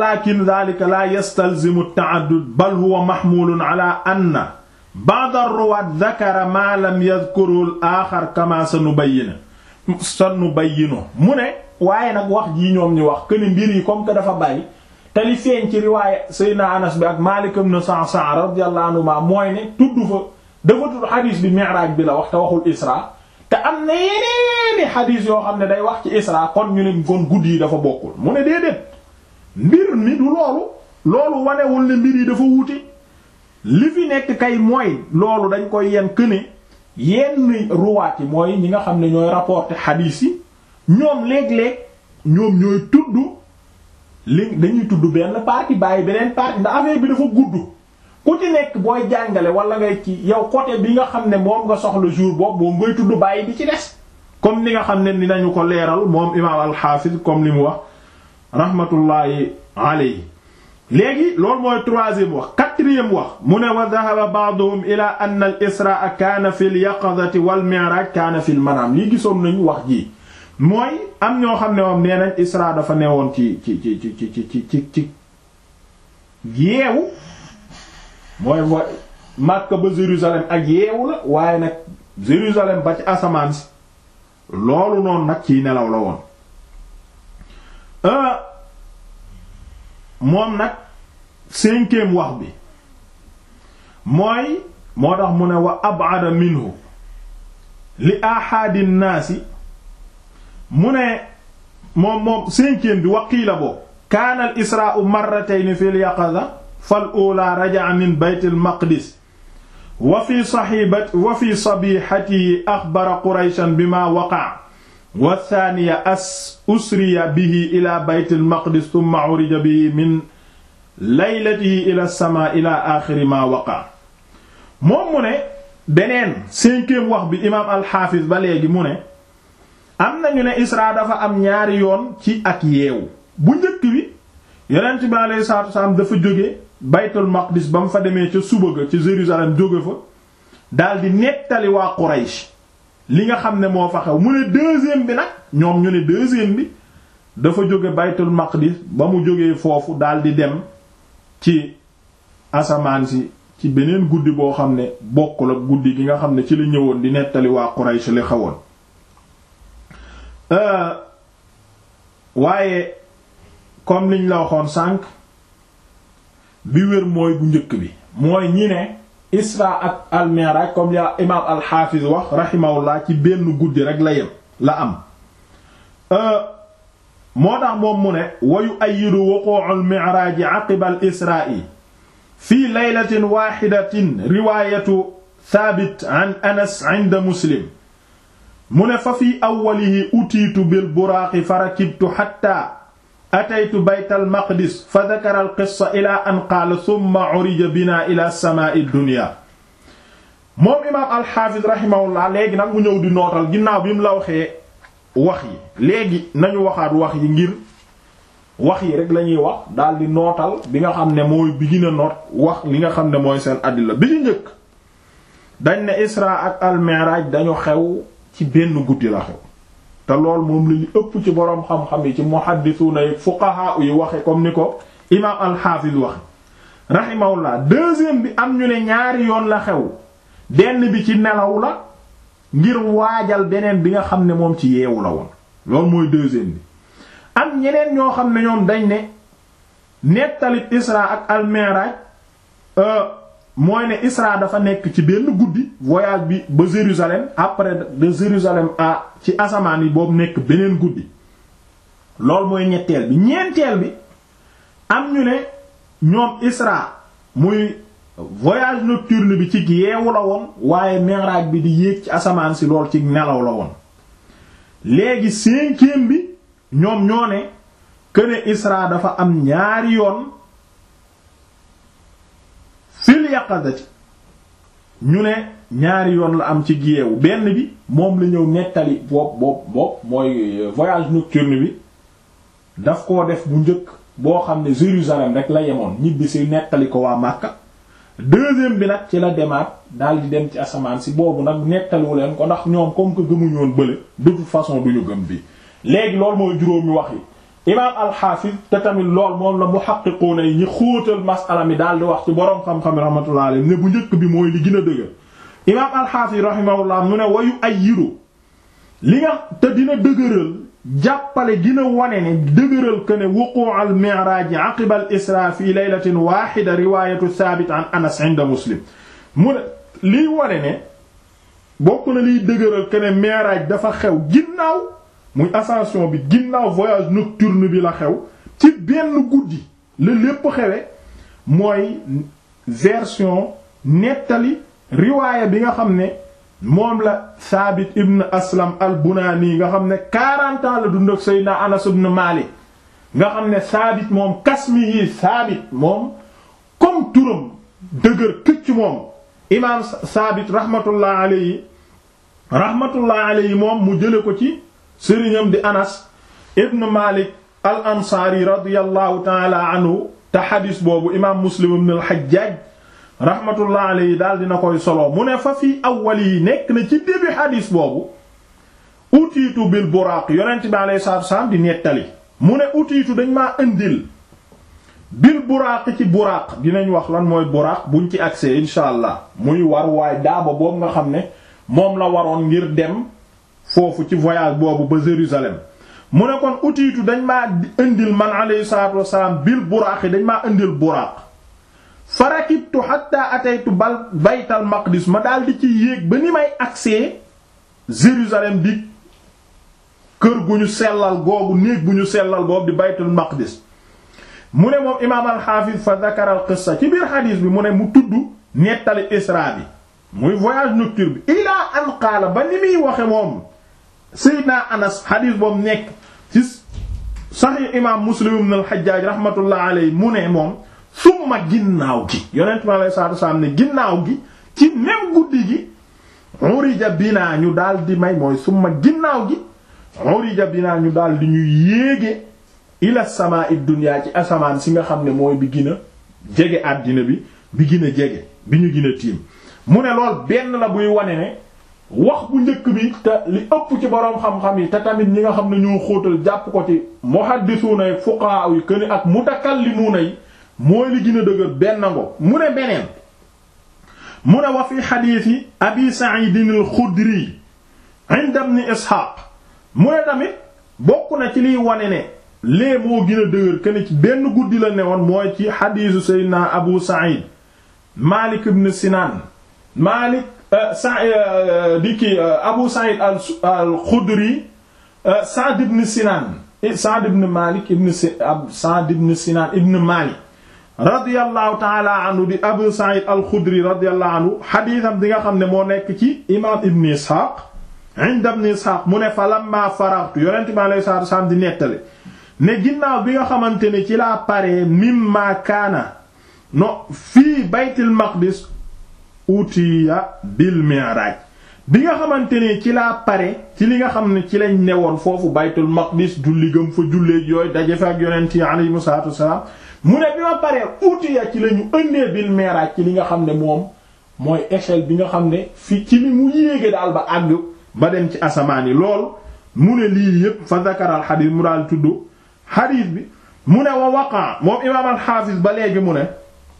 lakin dhalika la yastalzimu at-ta'addud bal huwa mahmulun ala anna ba'd ar-ruwaat dhakara ma lam yadhkurhu al-akhar kama sanubayyinu sanubayyinu mu ne waaye nag wax jii ñoom ñu wax que ni mbir yi comme que dafa bari te li feeñ ci riwaaya Seydina Anas bi ak Maalik ibn Sa'sa'a radiyallahu anhuma mooy ne tudd fa dafa tudd xadiis bi mi'raaj bi la wax te waxul Isra te am na yeneeni xadiis yoo xam ne day wax ci Isra kon ñu ne kon guddi yi dafa bokkul mu ne déedéet mbir mi du loolu loolu wanewul ne mbir yi dafa wuute li fi nekk kay mooy loolu dañ koy yen këne yenn ruwaat yi mooy ñi nga xam ne ñooy rapporter xadiis yi ñoom léeg-léeg ñoom ñooy tudd li dañuy tudd benn partie bàyyi beneen partie ndax affaire bi dafa gudd ku ci nekk booy jàngale wala ngay ci yow côté bi nga xam ne moom nga soxla jour boobu moom ngay tudd bàyyi bi ci des comme ni nga xam ne dinañu ko leeral moom imaam al-Hafiz comme li mu wax rahmatullahi alayhi léegi loolu mooy troisième wax quatrième wax mu ne wa dhahaba ba'duhum ila anna al-israa kaana fi al-yaqadati wal mi'raj kaana fi al-manaam lii gisoon nañu wax ji mooy am ñoo xam ne moom nee nañ isra dafa newoon ci ci ci ci ci ci ci ci yeewu mooy wa Makka ba Jérusalem ak yeewu la waaye nag Jérusalem ba ci asamaan si loolu noonu nag ciy nelaw la woon moom nag cinquième wax bi mooy moo tax mu ne wa ab'ada minhu li ahadi naasi mu ne moom moom cinquième bi waqiila boobu kaana al israa'u marratayn fi al yaqaza fal ula raja'a min bayt al maqdis wa fi sahibati wa fi sabihatihi axbara qurayshan bima waqa'a wa thaniya as usriya bihi ila bayt al maqdis thumma urija bihi min laylatihi ila as-samaa ila axiri ma waqa'a moom mu ne beneen cinquième wax bi imaam al-Hafiz ba léegi mu ne am nañu ne Isra dafa am ñaari yoon ci ak yeewu bu njëkk bi yonent bi alayhi salaatu wasalaam dafa jóge baytul maqdis ba mu fa demee ca suba ga ca Jérusalem jóge fa daldi nettali waa Quraysh li nga xam ne moo fa xew mu ne deuxième bi nag ñoom ñu ne deuxième bi dafa jóge baytul maqdis ba mu jógee foofu daldi dem ci asamaan si ci beneen guddi boo xam ne bokkul ak guddi gi nga xam ne ci la ñëwoon di nettali waa Quraysh li xewoon waaye comme liñ la waxoon sànq bi wér mooy bu njëkk bi mooy ñi ne Isra ak al-Mi'raj comme ya imaam al-Hafiz wax rahimahullah ci benn guddi rek la yem la am moo tax moom mu ne wa yu'ayyidu wuqu'u al-Mi'raj 'aqiba al-Isra'i fi laylatin wahidatin riwayatu Thabit an Anas 'inda Muslim mu ne fa fi awwalihi utiitu bil buraaqi fa rakibtu hatta ataytu baytal maqdis fa dakara al qissa ila an qaala thumma urija bina ila samaa'i dunya moom imaam alxaafis rahimahullah léegi nag mu ñëw di nootal ginnaaw bi mu la waxee wax yi léegi nañu waxaat wax yi ngir wax yi rek la ñuy wax daal di nootal bi nga xam ne mooy bi gën a noot wax li nga xam ne mooy seen àddila bi ñu njëkk dañ ne isra ak al mi'raj dañu xew ci benn guddi la xew te lool moom la ñu ëpp ci boroom xam-xam yi ci muhaddisuna yi fuqaha yi waxe comme ni ko imaam al-Hafiz wax rahimahullah deuxième bi am ñu ne ñaari yoon la xew benn bi ci nelaw la ngir waajal beneen bi nga xam ne moom ci yeewu la woon loolu mooy deuxième bi am ñeneen ñoo xam ne ñoom dañ ne nettali Isra ak al-Mi'raj mooy ne Isra dafa nekk ci benn guddi voyage bi ba Jérusalem après de Jérusalem à ci asamaan yi boobu nekk beneen guddi loolu mooy ñetteel bi ñeenteel bi am ñu ne ñoom Isra muy voyage nocturne bi ci yeewu la woon waaye Mi'raj bi di yéeg ci asamaan si lool ci nelaw la woon léegi cinquième bi ñoom ñoo ne que ne Isra dafa am ñaari yoon fil yaqadati ñu ne ñaari yoon la am ci giyeewu benn bi moom la ñëw nettali bopp bopp bopp mooy voyage nocturne bi daf koo def bu njëkk boo xam ne Jérusalem rek la yemoon ñibbi si nettali ko waa Makka deuxième bi nag ci la demaat daal di dem ci asamaan si boobu nag nettaliwu leen ko ndax ñoom comme que gëmuñu woon bële de toute façon duñu gëm bi léegi loolu mooy juróomi wax yi imaam alxaafis te tamit lool moom la muhaqqiquuna yi ñi xóotal masala mi daal di wax ci boroom xam-xam rahmatullah alayhi ne bu njëkk bi mooy li gën a dëgër imaam alxaafis rahimahullah mu ne wayu ay yiru li nga te dina dëgëral jàppale dina wane ne dëgëral que ne wuqu al mi'raj aqiba al isra fi laylatin wahida riwayatu thabit an anas inda muslim mu ne liy wane ne bokk na liy dëgëral que ne mi'raj dafa xew ginnaaw muy ascension bi ginnaaw voyage nocturne bi la xew ci benn guddi la lépp xewe mooy version nettali riwaaya bi nga xam ne moom la Saabit ibn Aslam al-Bunaani nga xam ne 40 ans la dund ak Seydina Anas ibn Maalik nga xam ne Saabit moom kasmi yi Saabit moom comme turam dëgër këcc moom imaam Saabit rahmatullah alayhi rahmatullah alayhi moom mu jële ko ci sëriñam di Anas ibn Maalik al-Ansaari radiyallahu ta'ala anhu te xadis boobu imaam Muslim ibn al-Hajjaj rahmatullah alayhi daal dina koy solo mu ne fa fii awwal yi nekk na ci début xadis boobu utiitu bil buraaq yonent bi alayhi salaatu wassalaam di nettali mu ne utiitu dañ maa indil bil buraaq ci buraaq dinañ wax lan mooy buraaq buñ ci accès insha allah muy war waay daaba boobu nga xam ne moom la waroon ngir dem foofu ci voyage boobu ba Jérusalem mu ne kon utiitu dañ maa indil man alayhi salaatu wassalaam bil buraaq dañ maa indil buraaq farakibtu hatta ataytu bal baytal maqdis ma daal di ci yéeg ba ni may agsee Jérusalem di kër gu ñu sellal googu néeg bu ñu sellal boobu di baytul maqdis mu ne moom imaam al-Hafiz fa zakara al-qissa ci biir xadiis bi mu ne mu tudd nettali Isra bi muy voyage nocturne bi ilaa an qaala ba ni muy waxe moom Seydina Anas xadiis boobu nekk ci Sahih imaam Muslim ibn al-Hajjaj rahmatullah alayhi mu ne moom summa ginnaaw gi yonent mi alayhi salaatu wasallam ne ginnaaw gi ci même guddi gi urija binaa ñu daal di may mooy summa ginnaaw gi urija binaa ñu daal di ñu yéege ila samaa'i dunya ci asamaan si nga xam ne mooy bi gën a jege àddina bi bi gën a jege bi ñu gën a tiim mu ne lool benn la buy wane ne wax bu njëkk bi te li ëpp ci boroom xam-xam yi te tamit ñi nga xam ne ñoo xóotal jàpp ko ci muhaddisuuna yi fuqaha yi këni ak mutakallimuuna yi mooy li gën a dëgër benn ngo mu ne beneen mu ne wa fi xadiisi abi Sa'id al-Xudri inda ibn Isxaaq mu ne tamit bokk na ci liy wane ne lee moo gën a dëgër kenn ci benn guddi la ne woon mooy ci xadiisu Seydina Abu Sa'id Malik ibn Sinan Malik sa di ki Abu Sa'id al-Xudri Sa'd ibn Sinan Sa'd ibn Malik ibn Sa'd ibn Sinan ibn Malik radiyallahu taala anhu di Abu Sa'id al-Khudri radiyallahu anhu xadiisam di nga xam ne moo nekk ci imaam Ibn Ishaq inda Ibn Ishaq mu ne fa lamma faraghtu yonent bi alayhi salaatu wasallam di nettali ne ginnaaw bi nga xamante ne ci laa paree mimma kaana no fii Baytul Maqdis utiya bil mi'raj bi nga xamante ne ci laa pare ci li nga xam ne ci lañ newoon foofu Baytul Maqdis julli gëm fa julleek yooyu daje fa ak yonent yi alayhi salaatu wasallam mu ne bi ma paree utiya ci la ñu ëndee bil mi'raj ci li nga xam ne moom mooy échelle bi nga xam ne fi ci li mu yéege daal ba àgg ba dem ci asamaan yi lool mu ne lii yépp fa zakaral xadiis mu daal tudd xadiis bi mu ne wa waqa moom imaam al-Hafiz ba léegi mu ne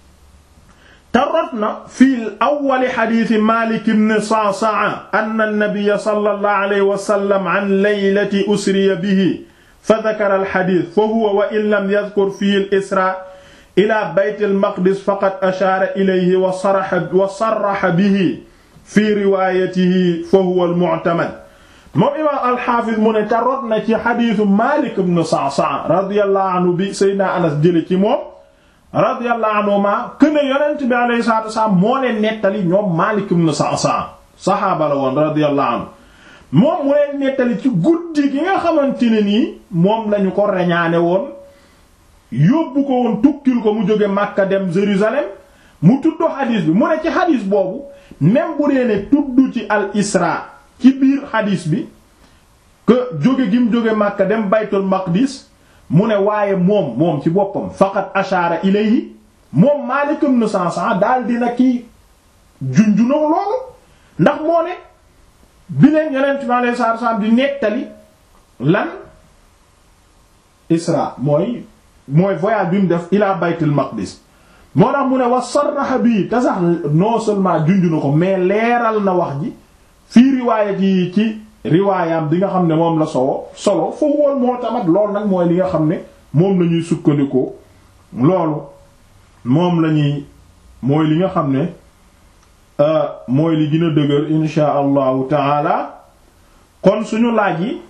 te rot na fii awwali xadiisi Maalik ibn Sa'sa'a anna an-nabiyya sallallahu alayhi wa sallam an laylati usriya bihi fa dakara alxadis fa huwa wa in lam yadkur fihi al-isra ila bayt al-maqdis faqad ashaara ilayhi wa saraxa wa sarraxa bihi fi riwaayatihi fa huwa al-mu'tamad moom imaam al-Hafiz mu ne te rot na ci xadisu Maalik ibn Sa'sa'a radiyallahu anhu bi Seydina Anas jële ci moom radiyallahu anhuma këne yonent bi alayhi salaatu wasalaam moo leen nettali ñoom Maalik ibn Sa'sa'a saxaaba la woon radiyallahu anhu moom mu leen nettali ci guddi gi nga xamante ne nii moom lañu ko reñaane woon yóbbu ko woon tukkil ko mu jóge Makka dem Jérusalem mu tudd xadiis bi mu ne ci xadiis boobu même bu dee ne tudd ci al isra ci biir xadiis bi que jóge gi mu jóge Makka dem baytul maqdis mu ne waaye moom moom ci boppam faqat ashaara ilayhi moom Maalik ibn Sa'sa'a daal dina kii junjunoo loolu ndax moo ne bi leen yonent bi alayhi salaatu salaam di nettali lan isra mooy mooy voyage bi mu def ila baytul maqdis moo tax mu ne wa sarraxa bii te sax non seulement junj na ko mais leeral na wax ji fii riwaayat yi ci riwaayam bi nga xam ne moom la solo solo foofu woon moo tamat loolu nag mooy li nga xam ne moom la ñuy sukkandikoo loolu moom la ñuy mooy li nga xam ne mooy li gën a dëgër insha allahu taala kon suñu laaj yi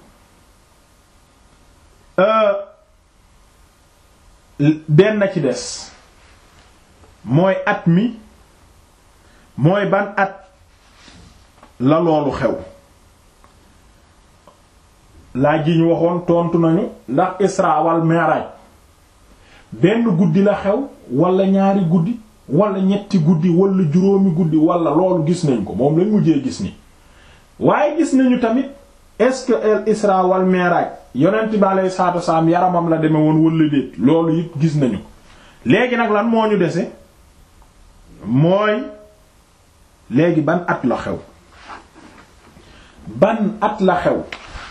benn ci des mooy at mi mooy ban at la loolu xew laaj yi ñu waxoon tontu nañu ndax isra wal mi'raj benn guddi la xew wala ñaari guddi wala ñetti guddi wala juróomi guddi wala loolu gis nañ ko moom lañ mujjee gis ni waaye gis nañu tamit est-ce que el isra wal mi'raj yonent bi alayhi salaatu wasalaam yaramam la demee woon wala déet loolu it gis nañu ko léegi nag lan moo ñu dese mooy léegi ban at la xew ban at la xew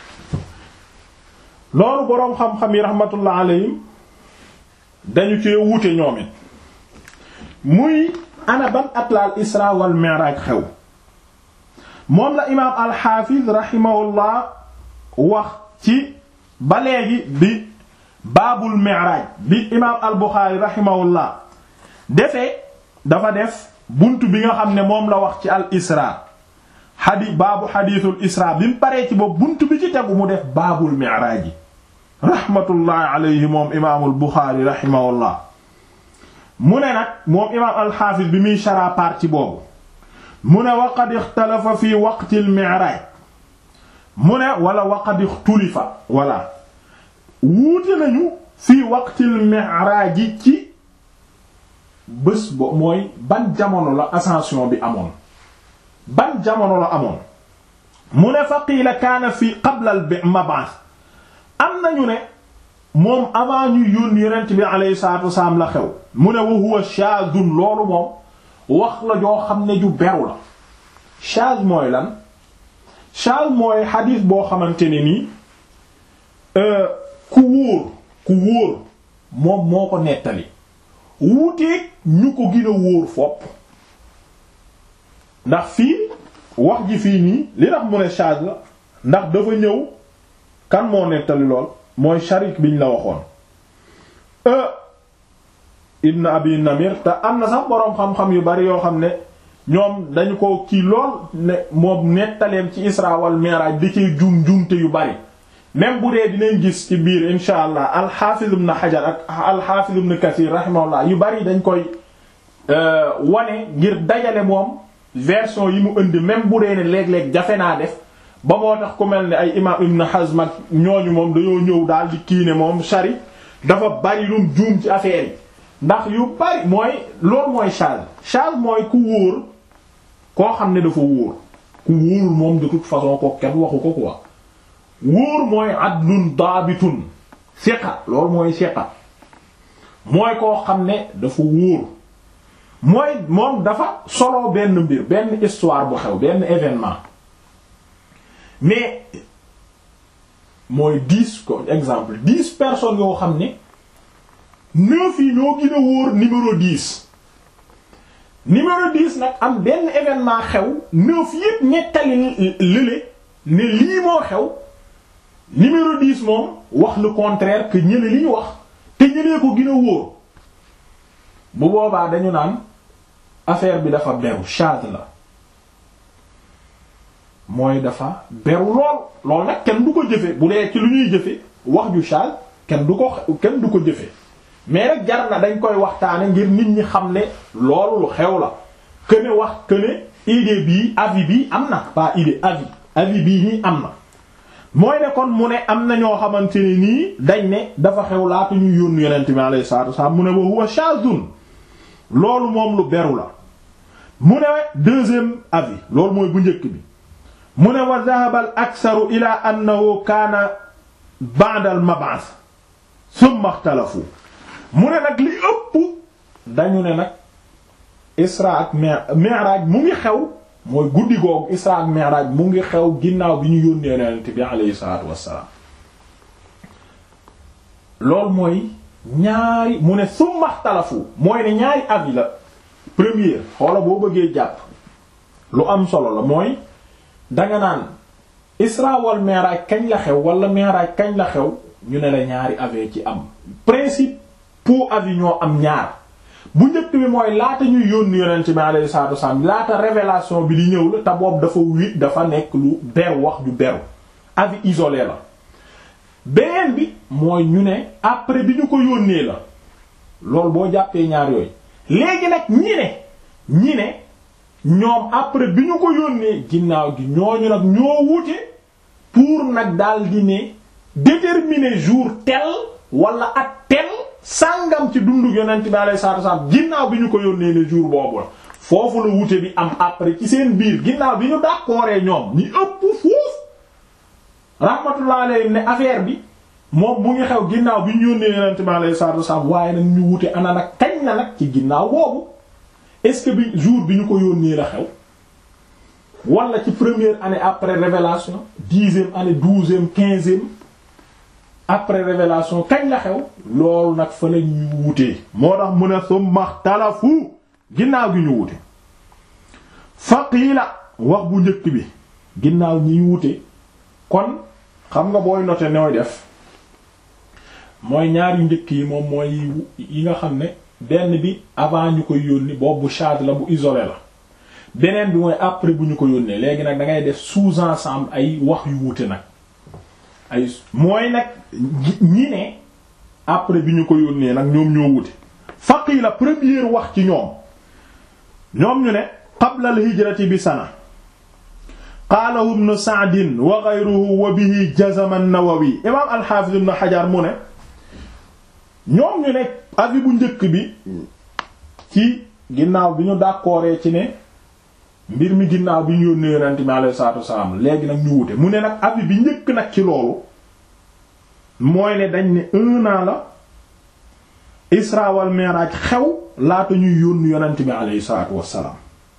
loolu boroom xam-xam yi rahmatullah alayhim dañu cee wuute ñoom it muy ana ban at la al isra wal mi'raj xew moom la imaam alxaafiz rahimahullah wax ci ba léegi bi baabul mi'raj bi imaam al buxaari rahimahullah defee dafa def bunt bi nga xam ne moom la wax ci al isra xadi baabu xadiisul isra bi mu paree ci boobu bunt bi ci tegu mu def baabul mi'raj yi rahmatullahi alayhi moom imaamul buxaari rahimahullah mu ne nag moom imaam alxaafis bi muy shara partie boobu mu ne waqad ixtalafa fi waqtil mi'raj mu ne wala waqad ixtulifa wala wuute nañu fi waqtil mi'raj yi ci bés bo mooy ban jamono la ascension bi amoon ban jamono la amoon mu ne fa qiila kaana fi qabla al mab'ath am nañu ne moom avant ñu yónni yonent bi alayhi salaatu wasalaam la xew mu ne wa huwa shaadun loolu moom wax la joo xam ne ju beru la shaad mooy lan shaad mooy xadiis boo xamante ne nii ku wóor ku wóor moom moo ko nettali wuuteeg ñu ko gën a wóor fopp ndax fii wax ji fii nii li tax mu ne shaad la ndax dafa ñëw kan moo nettali lool mooy sharik biñ la waxoon ibn abi namir te am na sax boroom xam-xam yu bari yoo xam ne ñoom dañu ko kii lool ne moom nettaleem ci isra wal mi'raj di ci jum jumte yu bari même bu dee dinañ gis ci biir insha allah alxaafiz ibn hajar ak alxaafiz ibn kathir rahimahullah yu bari dañ koy wane ngir dajale moom version yi mu indi même bu dee ne léeg-léeg jafe naa def ba moo tax ku mel ne ay imam ibn hazm ak ñooñu moom dañoo ñëw daal di kii ne moom shari dafa bari lum juum ci affaire yi ndax yu bari mooy loolu mooy shaz shaz mooy ku wóor koo xam ne dafa wóor ku wóorul moom de toute façon ko kenn waxu ko quoi wóor mooy adlun daabitun siqa loolu mooy siqa mooy koo xam ne dafa wóor mooy moom dafa solo benn mbir benn histoire bu xew benn événement mais mooy dix ko exemple dix personnes yoo xam ne neuf yi ñoo gën a wóor numéro dix numéro dix nag am benn événement xew neuf yépp nettali lële ne lii moo xew numéro dix moom wax le contraire que ñële li ñu wax te ñëlee ko gën a wóor bu boobaa dañu naan affaire bi dafa beru shad la mooy dafa beru lool lool nag kenn du ko jëfe bu dee ci lu ñuy jëfe wax ju shad kenn du ko kenn du ko jëfe mais rek jar na dañ koy waxtaane ngir nit ñi xam ne loolu lu xew la que ne wax que ne idée bii avis bii am na pas idée avis avis bii nii am na mooy ne kon mu ne am na ñoo xamante ne nii dañ ne dafa xew laata ñu yónnu yonent bi alayhi salaatu wasallam mu ne wa huwa shadun loolu moom lu beru la mu ne deuxième avis loolu mooy bu njëkk bi mu ne wa dhahaba al aktharu ila annahu kaana ba'da al mab'ath thumma ikhtalafu mu ne nag li ëpp dañu ne nag isra ak mi'raj mu ngi xew mooy guddi googu isra ak mi'raj mu ngi xew ginnaaw bi ñu yónnee yonent bi alayhi salaatu wassalaam loolu mooy ñaari mu ne summa xtalafu mooy ne ñaari avis la première xoola boo bëggee jàpp lu am solo la mooy danga naan isra wal mi'raj kañ la xew wala mi'raj kañ la xew ñu ne la ñaari avis ci am principe pour avis ñoo am ñaar bu njëkk bi mooy laata ñuy yónni yonent bi alayhi salaatu wasallam laata révélation bi di ñëw la te boobu dafa wi dafa nekk lu beru wax ju beru avis isolé la beneen bi mooy ñu ne après bi ñu ko yónnee la loolu boo jàppee ñaar yooyu léegi nag ñi ne ñi ne ñoom après bi ñu ko yónnee ginnaaw gi ñooñu nag ñoo wute pour nag daal di ne déterminer jour tel wala at tel sàngam ci dundu yonent bi alayhi salaatu wasallam ginnaaw bi ñu ko yónnee ne jour boobu la foofu la wute bi am après ci seen biir ginnaaw bi ñu d'accordé ñoom ñi ëpp foofu rahmatullah alayhi ne affaire bi moom mu ngi xew ginnaaw bi ñu yónnee yonent bi alayhi salaatu wasallam waaye nag ñu wute ana nag kañ na nag ci ginnaaw boobu est-ce que bi jour bi ñu ko yónnee la xew wala ci première année après révélation dixième année douzième quinzième après révélation kañ la xew loolu nag fa la ñuy wutee moo tax mu ne summa xtalafu ginnaaw gi ñu wute faqiila wax bu njëkk bi ginnaaw ñiy wute kon xam nga booy noter nooy def mooy ñaari njëkk yi moom mooy yi nga xam ne benn bi avant ñu koy yónni boobu charge la bu isolé la beneen bi mooy après bu ñu ko yónnee léegi nag da ngay def sous-ensemble ay wax yu wute nag ay mooy nag ñi ne après bi ñu ko yónnee nag ñoom ñoo wute faqi la première wax ci ñoom ñoom ñu ne qabla al hijrati bi sana qaalahu ibn Sa'd wa ghayruhu wa bihi jazama an-Nawawi imaam al-Hafiz ibn Hajar mu ne ñoom ñu ne avis bu njëkk bi ci ginnaaw bi ñu d'accordé ci ne mbir mi ginnaaw bi ñu yónnee yonent mi alayhi salaatu wassalaam léegi nag ñu wute mu ne nag avis bi njëkk nag ci loolu mooy ne dañ ne un an la Isra wal Mi'raj xew laata ñuy yónni yonent mi alayhi salaatu wassalaam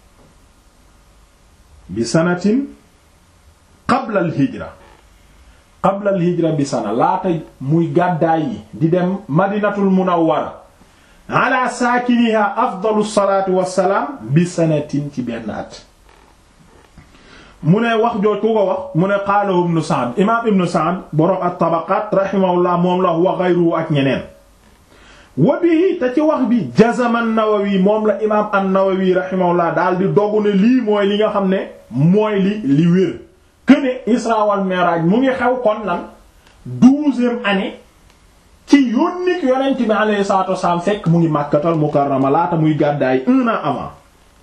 bi sanatin qabla al hijra qabla al hijra bi sana laata muy gàddaay yi di dem madinatul munawwara ala saakiniha afdalu salaatu wassalaam bi sanatin ci benn at mu ne wax jooj ku ko wax mu ne qaalahu ibnu Sa'd imaam ibnu Sa'd boroom at-Tabaqaat rahimahullah moom la wa ghayruhu ak ñeneen wa bihi te ci wax bi jazama an-Nawawi moom la imaam an-Nawawi rahimahullah daal di dogu ne lii mooy li nga xam ne mooy li li wér këne Isra wal Mi'raj mu ngi xew kon lan douzième année ci yónnik yonent bi alayhi salaatu wasallam fekk mu ngi Makkatal Mukarrama laata muy gàddaay un an avant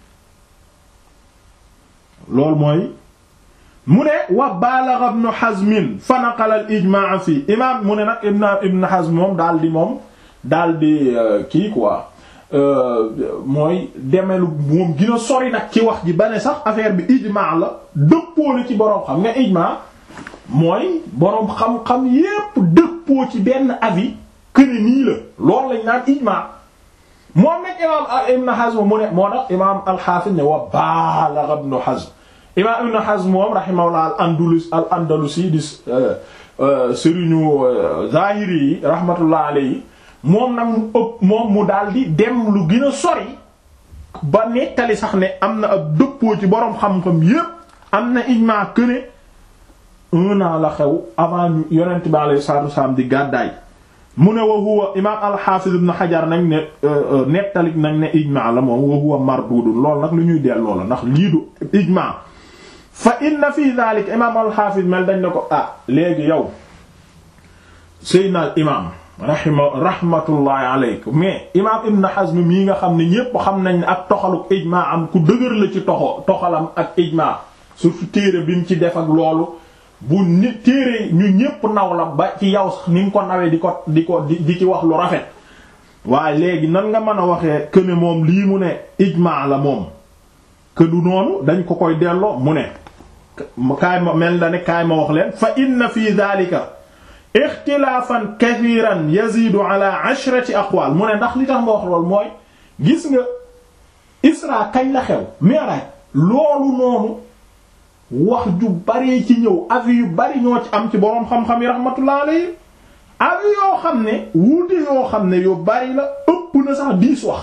loolu mooy mu ne wa balagha Ibn Hazm fa naqala al ijmaa fii imaam mu ne nag Ibn Ibn Hazm moom daal di moom daal di kii quoi mooy demelu moom gën a sori nag ci wax ji ba ne sax affaire bi ijmaa la dëppoo na ci boroom xam nga ijmaa mooy boroom xam-xam yépp dëppoo ci benn avis këne nii la loolu lañ naan ijmaa moom nag imaam Ibn Hazm mu ne moo tax imaam al-Hafiz ne wa balagha Ibn Hazm imaam Ibn Hazm moom rahimahullah al andalus al andalusi di sëriñu zahiri yi rahmatullah alayhi moom nag mu ëpp moom mu daal di dem lu gën a sori ba nettali sax ne am na ab dëppoo ci boroom xam-xam yépp am na ijmaa këne un an la xew avant ñu yonent bi alayhi salaatu wasallam di gàddaay mu ne wa huwa imaam al-Hafiz ibn Hajar nag ne nettali nag ne ijmaa la moom wa huwa mardudun loolu nag lu ñuy delloo la ndax lii du ijmaa fa inna fi dhalika imaam al-Hafiz mel dañ ne ko ah léegi yow sayyidina al imaam rahima rahmatullahi aleykum mais imaam Ibn Hazm mii nga xam ne ñépp xam nañ ne ak toxaluk ijmaa am ku dëgër la ci toxo toxalam ak ijmaa surtout téere bi mu ci def ak loolu bu nit téere ñu ñépp naw la ba ci yow sax ni nga ko nawee di ko di ko di ci wax lu rafet waaye léegi nan nga mën a waxee que ne moom lii mu ne ijmaa la moom que du noonu dañ ko koy delloo mu ne kaay ma mel na ne kaay ma wax leen fa inna fi dhalika ixtilaafan kathiran yazidu ala ashrati aqwal mu ne ndax li tax nga wax loolu mooy gis nga isra kañ la xew mi'raj loolu noonu wax ju bari ci ñëw avis yu bari ñoo ci am ci boroom xam-xam yi rahmatullah alayhi ak yoo xam ne wuute yoo xam ne yu bari la ëpp na sax diis wax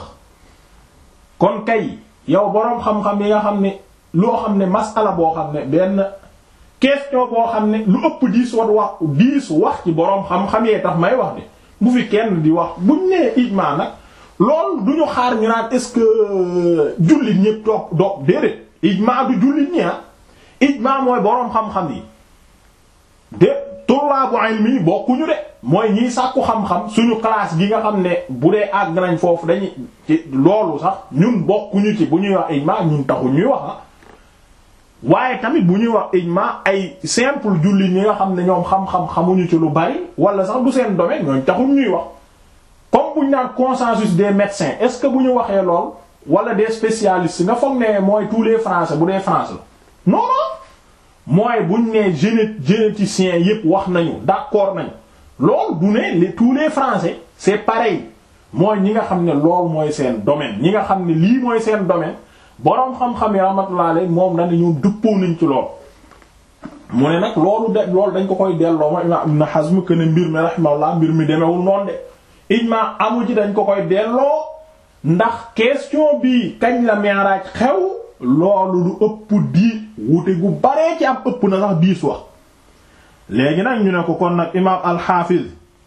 kon kay yow boroom xam-xam yi nga xam ne loo xam ne masala boo xam ne benn question boo xam ne lu ëpp diis wat wax diis wax ci boroom xam-xam yee tax may wax de bu fi kenn di wax buñ nee ijmaa nag lool du ñu xaar ñu naan est-ce que jullit ñépp toog doog déedéet ijmaa du jullit ñi ah ijmaa mooy boroom xam-xam yi de tullaabu ilmi bokkuñu de mooy ñiy sàkku xam-xam suñu classe gi nga xam ne bu dee àgg nañ foofu dañuy ci loolu sax ñun bokkuñu ci bu ñuy wax ijmaa ñun taxu ñuy wax ah waaye tamit bu ñuy wax ijmaa ay simple jullit ñi nga xam ne ñoom xam-xam xamuñu ci lu bari wala sax du seen domaine ñooñ taxul ñuy wax comme bu ñu naan consensus des médecins est-ce que bu ñu waxee lool wala des spécialistes nga foog ne mooy tous les français bu dee France la non non mooy buñ ne géné généticiens yépp wax nañu d'accord nañu lool du ne les tous les français c'est pareil mooy ñi nga xam ne lool mooy seen domaine ñi nga xam ne lii mooy seen domaine boroom xam-xam yi rahmatullah alayhi moom na ne ñoom dëppoo nañ ci lool mu ne nag loolu de loolu dañ ko koy delloo ma imam Ibn Hazm que ne mbir mi rahimahullah mbir mi demewul noonu de ijma amu ci dañ ko koy delloo ndax question bi kañ la mi'raj xew loolu du ëpp di wute gu baree ci am ëpp na sax diis wax léegi nag ñu ne ko kon nag imaam al-Hafiz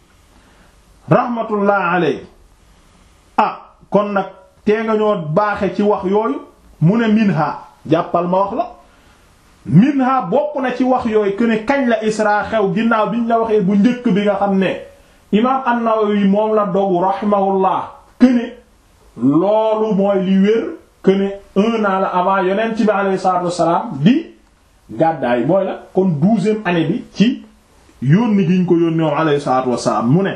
rahmatullah alayhi ah kon nag tee nga ñoo baaxe ci wax yooyu mu ne minha jàppal ma wax la minha bokk na ci wax yooyu que ne kañ la isra xew ginnaaw biñ la waxee bu njëkk bi nga xam ne imaam an-Nawawi moom la dogu rahimahullah que ne loolu mooy li wér que ne un an la avant yonent bi alayhi salaatu wassalaam di gàddaay mooy la kon douzième année bi ci yónni gi ñu ko yónni moom alayhi salaatu wassalaam mu ne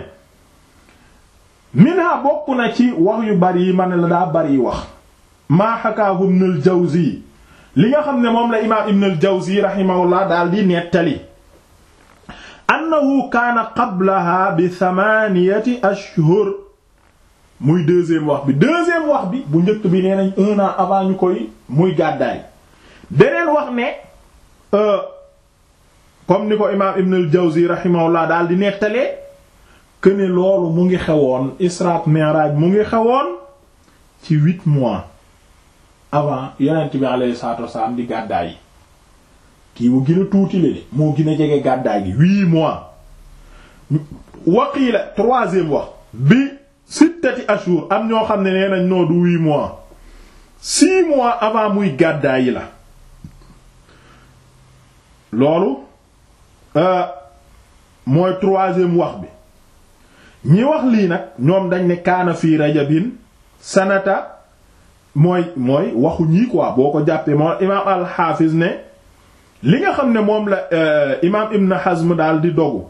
minha bokk na ci wax yu bari yi ma ne la daa bari wax maa hakaahu Ibn al-Jawzi li nga xam ne moom la imaam Ibn al-Jawzi rahimahullah daal di nettali annahu kaana qablaha bi thamaniyati ashhur muy deuxième wax bi deuxième wax bi bu njëkk bi nee nañ un an avant ñu koy muy gàddaay beneen wax ne comme ni ko imaam Ibn al-Jawzi rahimahullah daal di nettalee que ne loolu mu ngi xewoon Isra Mi'raj mu ngi xewoon ci huit mois avant yonent bi alayhi salaatu wasalaam di gàddaay yi kii mu gën a tuuti la de moo gën a jege gàddaay gi huit mois waqiila troisième wax bi sittati ashur am ñoo xam ne nee nañ noo du huit mois six mois avant muy gàddaay yi la loolu mooy troisième wax bi ñi wax lii nag ñoom dañ ne kaana fii rajabin sanata mooy mooy waxu ñii quoi boo ko jàppee moo imaam al-Hafiz ne li nga xam ne moom la imaam Ibn Hazm daal di dogu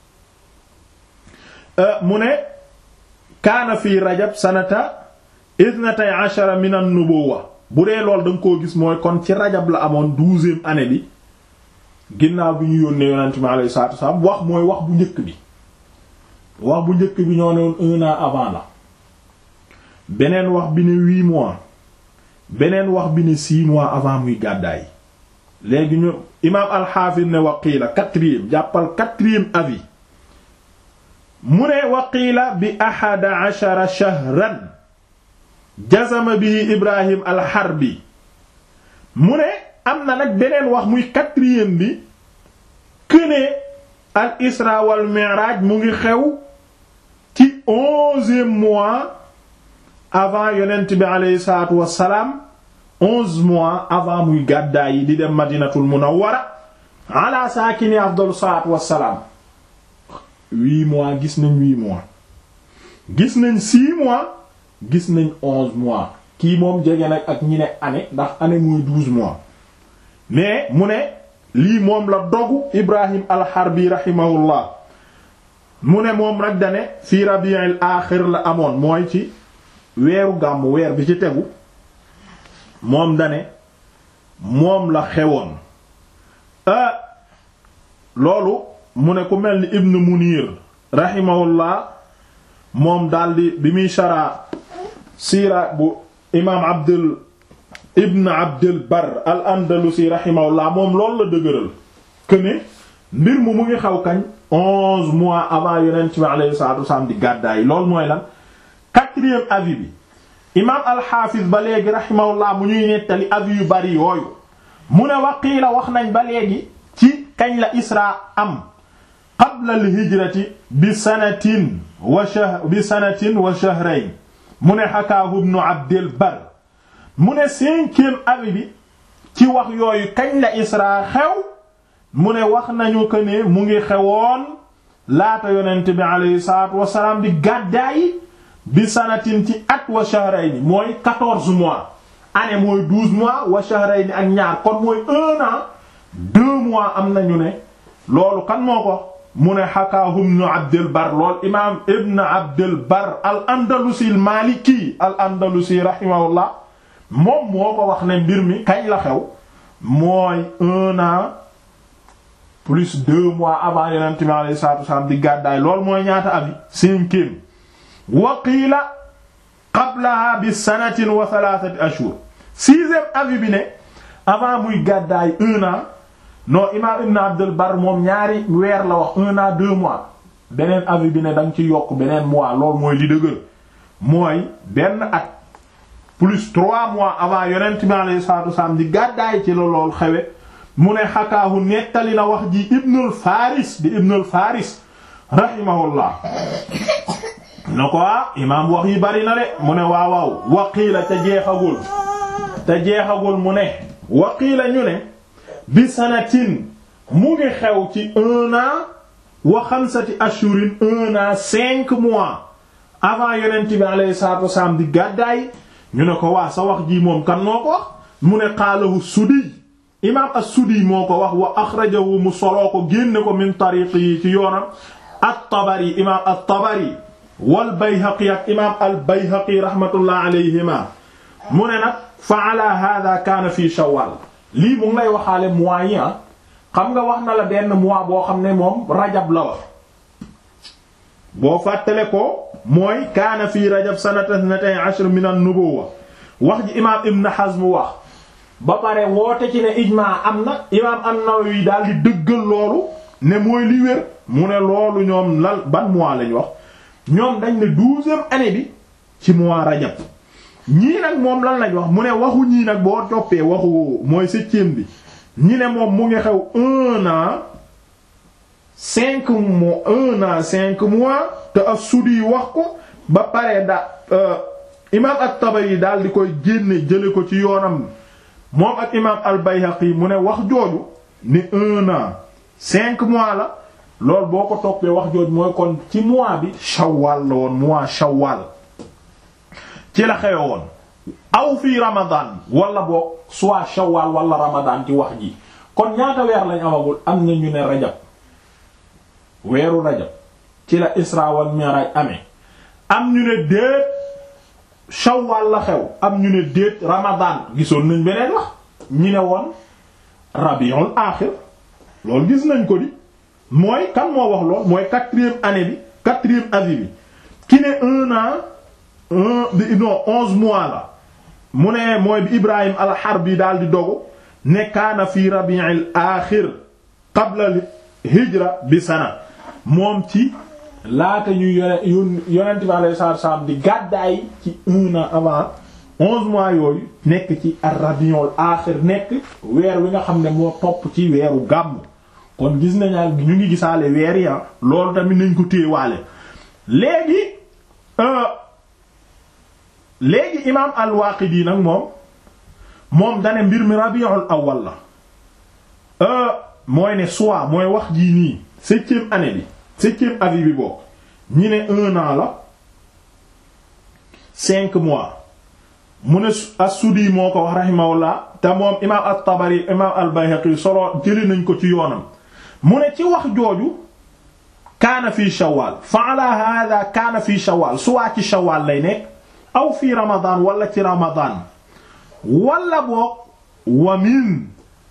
mu ne kaana fii rajab sanata ithnatay ashara min an-nubuwwa bu dee lool da nga koo gis mooy kon ci rajab la amoon douzième année bi ginnaaw bi ñu yónnee yonent mi alayhi salaatu wasallam wax mooy wax bu njëkk bi wax bu njëkk bi ñoo ne woon un an avant la beneen wax bi ne huit mois beneen wax bi ne six mois avant muy gàddaay léegi ñu imaam al-Hafiz ne waqiila quatrième jàppal quatrième avis mu ne waqiila bi ahada ashara shahran jazama bihi Ibrahim al-Harbi mu ne am na nag beneen wax muy quatrième bi këne al isra wal mi'raj mu ngi xew ci onzième mois avant yonent bi aleyhi salaatu wassalaam onze mois avant muy gàddaay yi di dem madinatul munawwara ala saakini afdalu salaatu wassalaam huit mois gis nañ huit mois gis nañ six mois gis nañ onze mois kii moom jege nag ak ñi ne année ndax année muy douze mois mais mu ne lii moom la dogu Ibrahim al-Harbi rahimahullah mu ne moom rek dane fii rabi'il aaxir la amoon mooy ci weeru gàmmu weer bi ci tegu moom dane moom la xewoon loolu mu ne ku mel ni Ibn Munir rahimahullah moom daldi bi muy sharaa siira bu imaam Abdul ibn Abdul Bar al Andalusi rahimahullah moom loolu la dëgëral que ne mbir mu mu ngi xaw kañ onze mois avant yonent bi alayhi salatu wassalam di gàddaay loolu mooy lan quatrième avis bi imaam alxaafis ba léegi rahimahullah mu ñuy nettali avis yu bari yooyu mu ne waqiila wax nañ ba léegi ci kañ la isra am qabla al hijrati bi sanatin wa shahr bi sanatin wa shahrayn mu ne xakaahu ibnu abdil bar mu ne cinquième avis bi ci wax yooyu kañ la isra xew mu ne wax nañu ko ne mu ngi xewoon laata yonent bi alayhi salaatu wasalaam di gàddaayi bi sanatin ci at wa shahrayni mooy quatorze mois année mooy douze mois wa shahrayni ak ñaar kon mooy un an deux mois am nañu ne loolu kan moo ko mu ne xakaahu ibnu abdul bar lool imaam ibn abdul bar al andalusi al maliki al andalusi rahimahullah moom moo ko wax ne mbir mi kañ la xew mooy un an plus deux mois avant yonent bi alayhi salaatu wasalaam di gàddaay loolu mooy ñaata abi cinquième wa qiila qablaha bi sanatin wa thalathati ashhur sixième avis bi ne avant muy gàddaay un an non imam ibn abdul bar moom ñaari weer la wax un an deux mois beneen avis bi ne danga ci yokk beneen mois loolu mooy li dëgër mooy benn at plus trois mois avant yonent bi alayhi salatu wassalam di gàddaay ci la lool xewe mu ne xakaahu nettali na wax ji ibnul faris di ibnul faris rahimahullah na ko ah imaam wax yi bari na de mu ne waaw waaw waqiila te jeexagul te jeexagul mu ne waqiila ñu ne bi sanatin mu ngi xew ci un an wa xamsati ashurin un an cinq mois avant yonent bi alayhi salatu wassalam di gàddaay ñu ne ko waa sa wax ji moom kan moo ko wax mu ne qaalahu sudi imaam as-sudi moo ko wax wa axrajahu mu soloo ko génne ko min tariqi yi ci yoonam at-tabari imaam at-tabari wal bayhaqi ak imaam al bayhaqi rahmatullah alayhima mu ne nag fa ala hada kaana fii shawwal lii mu ngi lay waxaale mois yi xam nga wax na la benn mois boo xam ne moom rajab la wax boo fàttale ko mooy kaana fii rajab sanata ithnatay ashr min an-nubuwwa wax ji imaam ibn hazm wax ba pare woote ci ne ijmaa am na imaam an-nawawi daal di dëggal loolu ne mooy li wér mu ne loolu ñoom lan ban mois lañ wax ñoom dañ ne douzième année bi ci mois rajab ñii nag moom lan lañ wax mu ne waxu ñii nag boo toppee waxu mooy septième bi ñi ne moom mu ngi xew un an cinq mois un an cinq mois te as-Sudi wax ko ba pare da imaam at-Tabari daal di koy génne jële ko ci yoonam moom ak imaam al-Bayhaqi mu ne wax jooju ni un an cinq mois la loolu boo ko toppee wax jooju mooy kon ci mois bi shawwal la woon mois shawwal ci la xewe woon aw fii ramadan wala boog soit shawwal wala ramadan ci wax ji kon ñaata weer lañ amagul am na ñu ne rajab weeru rajab ci la isra wal mi'raj amee am ñu ne déet shawwal la xew am ñu ne déet ramadan gisoon nañ beneen wax ñi ne woon rabiul aaxir loolu gis nañ ko di mooy kan moo wax lool mooy quatrième année bi quatrième avis bi ki ne un an un bi non onze mois la mu ne mooy bi Ibrahim al-Harbi daal di dogu ne kaana fi rabi'il aaxir qabla hijra bi sana moom ci laata ñu yone yonent bi alayhi salaatu salaam di gàddaay ci un an avant onze mois yooyu nekk ci ar-rabi'ul aaxir nekk weer wi nga xam ne moo topp ci weeru gàmm kon gis nañu ñu ngi gisaale weer ya loolu tamit nañ ko téewaale léegi léegi imaam al-Waaqidi nag moom moom dane mbir mi rabiul awwal la mooy ne soit mooy wax jii nii septième année bi septième avis bi bokk ñi ne un an la cinq mois mu ne as-Sudi moo ko wax rahimahullah te moom imaam at-Tabari imaam al-Bayhaqi solo jëli nañ ko ci yoonam mu ne ci wax jooju kaana fii shawwal fa ala hada kaana fii shawwal soit ci shawwal lay nekk aw fii ramadan wala ci ramadan wala boog wa min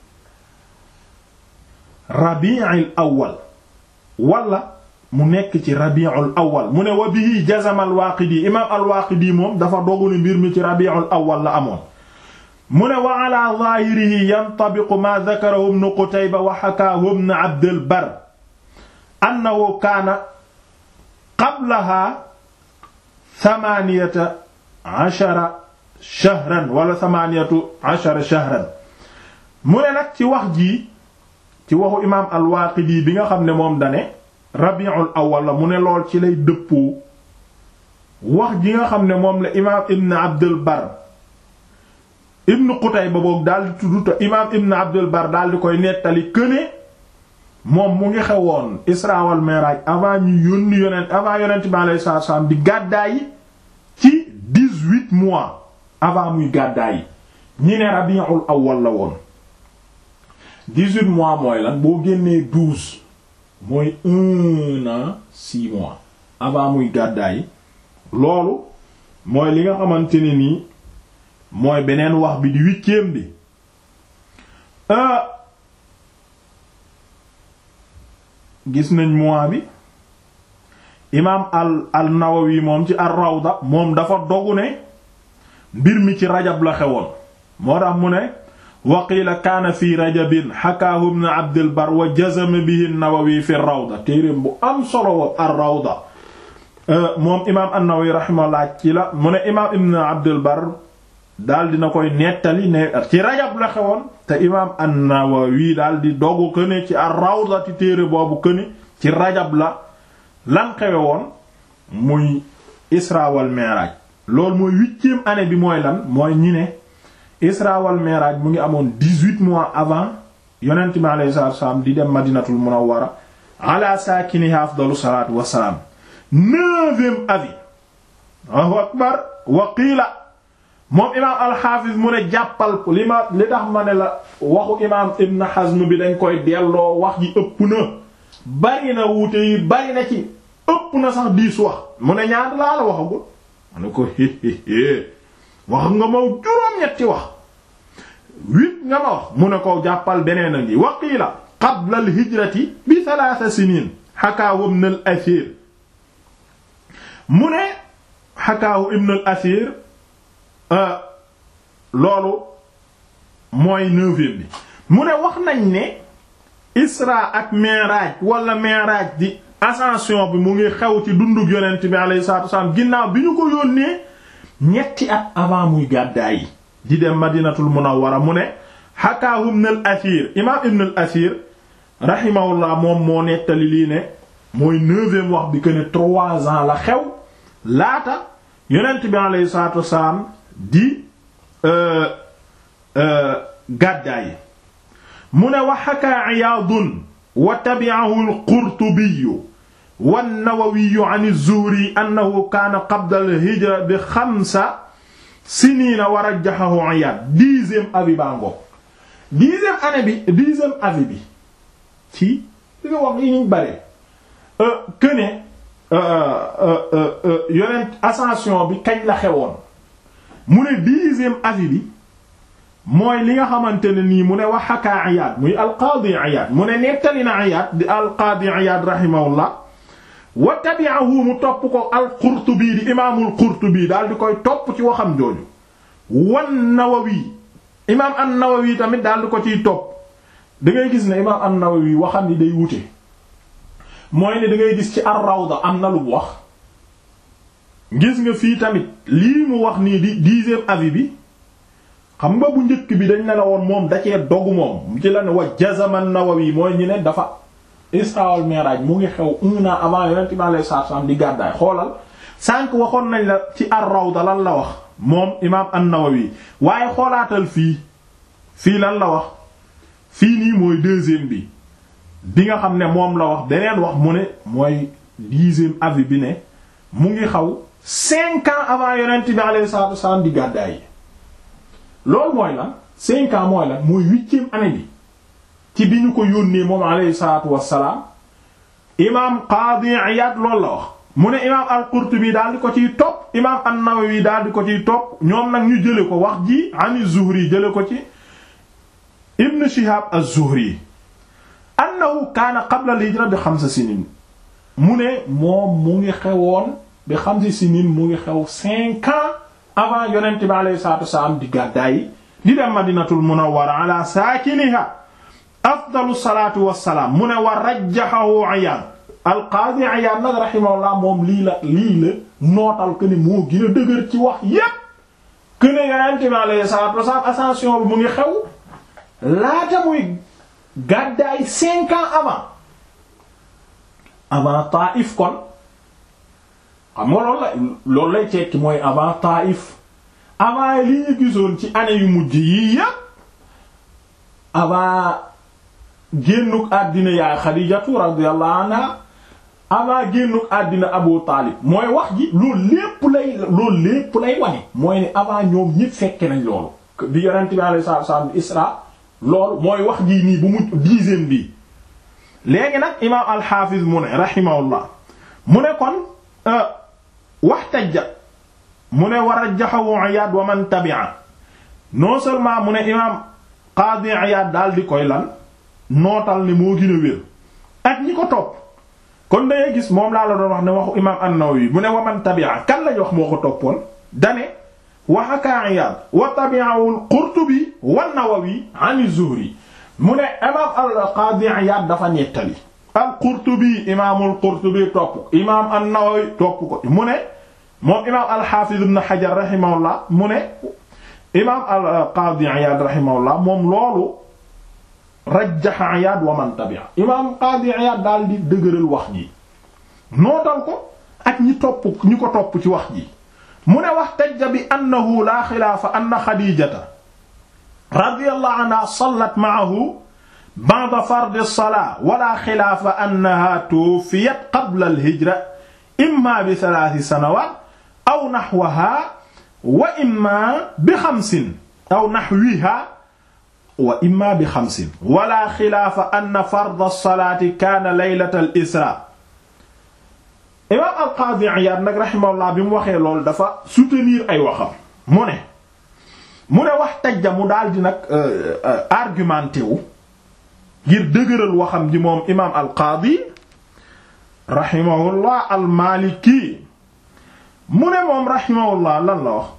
rabi'il awwal wala mu nekk ci rabi'ul awwal mu ne wa bihi jazama al-Waaqidi imaam al-Waaqidi moom dafa dogu ne mbir mi ci rabi'ul awwal la amoon mu ne wa ala zaahirihi yantabiqu ma dakarahu ibnu Qutayba wa hakaahu ibnu Abdil Barr annahu kaana qablaha thamaaniyata ashara shahran wala thamaaniyatu ashara shahran mu ne nag ci wax jii ci waxu imaam al-Waaqidi bi nga xam ne moom dane rabiul awwal la mu ne lool ci lay dëppoo wax ji nga xam ne moom la imaam ibn Abdul Barr ibn Qutayba boog daal di tudd te imaam ibn Abdul Barr daal di koy nettali këne moom mu ngi xewoon Isra wal Mi'raj avant ñu yónni yonent avant yonent bi alayhi salaatu wasallam di gàddaay ci dix-huit mois avant muy gàddaay ñi ne rabiul awwal la woon dix-huit mois mooy lan boo génnee douze mooy un an six mois avant muy gàddaay loolu mooy li nga xamante ne nii mooy beneen wax bi di huitième bi gis nañ mois bi imaam al al Nawawi moom ci ar-Rawda moom dafa dogu ne mbir mi ci rajab la xewoon moo tax mu ne wa qiila kaana fi rajabin xakaahu ibn Abdul Barr wa jazama bihi an-Nawawi fi ar-Rawda téereem bu am solo wa ar-Rawda moom imaam an-Nawawi rahimahullah ci la mu ne imaam ibn Abdul Barr daal dina koy nettali ne ci rajab la xewoon te imaam an-Nawawi daal di dogu ko ne ci ar-Rawda ci téere boobu ko ne ci rajab la lan xewe woon muy Isra wal Mi'raj loolu mooy huitième année bi mooy lan mooy ñi ne Isra wal Mi'raj mu ngi amoon dix-huit mois avant yonent bi alayhi salaatu wassalaam di dem Madinatul Munawwara ala saakinihaa afdalu salaatu wassalaam neuvième avis Allahu akbar wa qiila moom imaam alxaafis mu ne jàppal li ma li tax ma ne la waxu imaam Ibn Hazm bi dañ koy delloo wax ji ëpp na bari na wuute yi bari na ci ëpp na sax diis wax mu ne ñaata laa la waxagul ma ne ko héhéhé wax nga ma juróom-ñetti wax huit nga ma wax mu ne ko jàppal beneen a ngi wa qiila qabla al hijrati bi thalaatha siniin hakaahu ibn al asiir mu ne hakaahu ibn al asiir loolu mooy neuvième bi mu ne wax nañ ne isra ak mi'raj wala mi'raj di ascension bi mu ngi xew ci dundug yonent bi alayhi salaatu wasallam ginnaaw bi ñu ko yónnee ñetti at avant muy gàddaay yi di dem madinatul munawwara mu ne hakaahu ibn al asir imam ibn al asir rahimahullah moom moo nettali lii ne mooy neuvième wax bi que ne trois ans la xew laata yonent bi alayhi salaatu wasallam di gàddaay mu ne wa xakaa Iyaadun wa tabi'ahu al-Qurtubi wa an-Nawawi an az-Zuhri annahu kaana qabla al-hijra bi xamsa siniina wa rajjahahu Iyaad dixième avis baa ngoog dixième année bi dixième avis bi ci li nga wax yi ñu bare que ne yonent ascension bi kañ la xewoon mu ne dixième avis bi mooy li nga xamante ne nii mu ne wax xakaa Iyaad muy alqaadi Iyaad mu ne nettali na Iyaad di alqaadi Iyaad rahimahullah wa tabi'ahu mu topp ko al-Qurtubi di imaamul Qurtubi daal di koy topp ci waxam jooju wan Nawawi imaam an-Nawawi tamit daal di ko ciy topp da ngay gis ne imaam an-Nawawi waxam ni day wute mooy ne da ngay gis ci ar-Rawda am na lu mu wax gis nga fii tamit lii mu wax nii di dixième avis bi xam nga bu njëkk bi dañ ne la woon moom da cee dogu moom ci la ne wa jazama an-Nawawi mooy ñu ne dafa Isra wal Mi'raj mu ngi xew un an avant Yonent bi alayhi salaatu salaam di gàddaay xoolal sànq waxoon nañ la ci ar-Rawda lan la wax moom imaam an-Nawawi waaye xoolaatal fii fii lan la wax fii nii mooy deuxième bi bi nga xam ne moom la wax beneen wax mu ne mooy dixième avis bi ne mu ngi xaw cinq ans avant Yonent bi alayhi salaatu salaam di gàddaay yi loolu mooy lan cinq ans mooy lan mooy huitième année bi ci bi ñu ko yónnee moom alayhi salaatu wassalaam imaam Qaadi Iyaad loolu la wax mu ne imaam al-Qurtubi daal di ko ciy topp imaam an-Nawawi daal di ko ciy topp ñoom nag ñu jële ko wax ji ani Zuhri jële ko ci Ibn Shihab az-Zuhri annahu kaana qabla al-hijra bi xamsa sinin mu ne moom mu ngi xewoon bi xamsi sinin mu ngi xew cinq ans avant yonent bi alayhi salaatu wassalaam di gàddaay di dem madinatul munawwara ala saakiniha afdalu salaatu wassalaam mu ne wa rajjahahu Iyaad al-Qaadi Iyaad nag rahimahullah moom lii la lii la nootal que ne moo gën a dëgër ci wax yépp que ne Yonent bi alayhi salaatu wassalaam ascension bi mu ngi xew laata muy gàddaay cinq ans avant avant Taïf kon xam nga loolu la loolu lay tekki mooy avant Taïf avant li ñu gisoon ci année yu mujj yii yépp avant génnuk àddina yaay Xadiijatu radiyallahu anha avant génnuk àddina Abu Taalib mooy wax ji loolu lépp lay loolu lépp lay wane mooy ne avant ñoom ñépp fekke nañ loolu bi yonent bi alayhi salaatu wasallam Isra loolu mooy wax jii nii bu mu dixième bi léegi nag imaam al-Hafiz mu ne rahimahullah mu ne kon wax tajja mu ne war a jaxawu Iyaad wa man tabi'a non seulement mu ne imaam Qaadi Iyaad daal di koy lan nootal ne moo gën a wér ak ñi ko topp kon dangay gis moom laa la doon wax ne waxu imaam an-Nawawi mu ne wa man tabi'a kan lañ wax moo ko toppoon dane wa haka Iyaad wa tabi'ahu al-Qurtubi wa an-Nawawi an az-Zuhri mu ne imaam al-Qaadi Iyaad dafa nettali al-Qurtubi imaamul Qurtubi topp imaam an-Nawawi topp ko mu ne moom imaam al-Hafiz ibn Hajar rahimahullah mu ne imaam al-Qaadi Iyaad rahimahullah moom loolu rajjaha Iyaad wa man tabi'a imaam Qaadi Iyaad daal di dëgëral wax ji nootal ko ak ñi topp ñi ko topp ci wax ji mu ne wax tajja bi annahu laa xilaafa anna Xadiijata radiyallahu anha sallat ma'ahu ba'da fardi as-salaa wala xilaafa annaha tuwuffiyat qabla al-hijra imma bi thalathi sanawaat aw naxwaha wa imma bi xamsin aw naxwiha wa imma bi xamsin wala xilaafa anna farda as-salaati kaana laylata al-israa imaam al-Qaadi Iyaad nag rahimahullah bi mu waxee loolu dafa soutenir ay waxam mu ne mu ne wax tajja mu daal di nag argumenté wu ngir dëgëral waxam ji moom imaam al-Qaadi rahimahullah al-Maliki mu ne moom rahimahullah lan la wax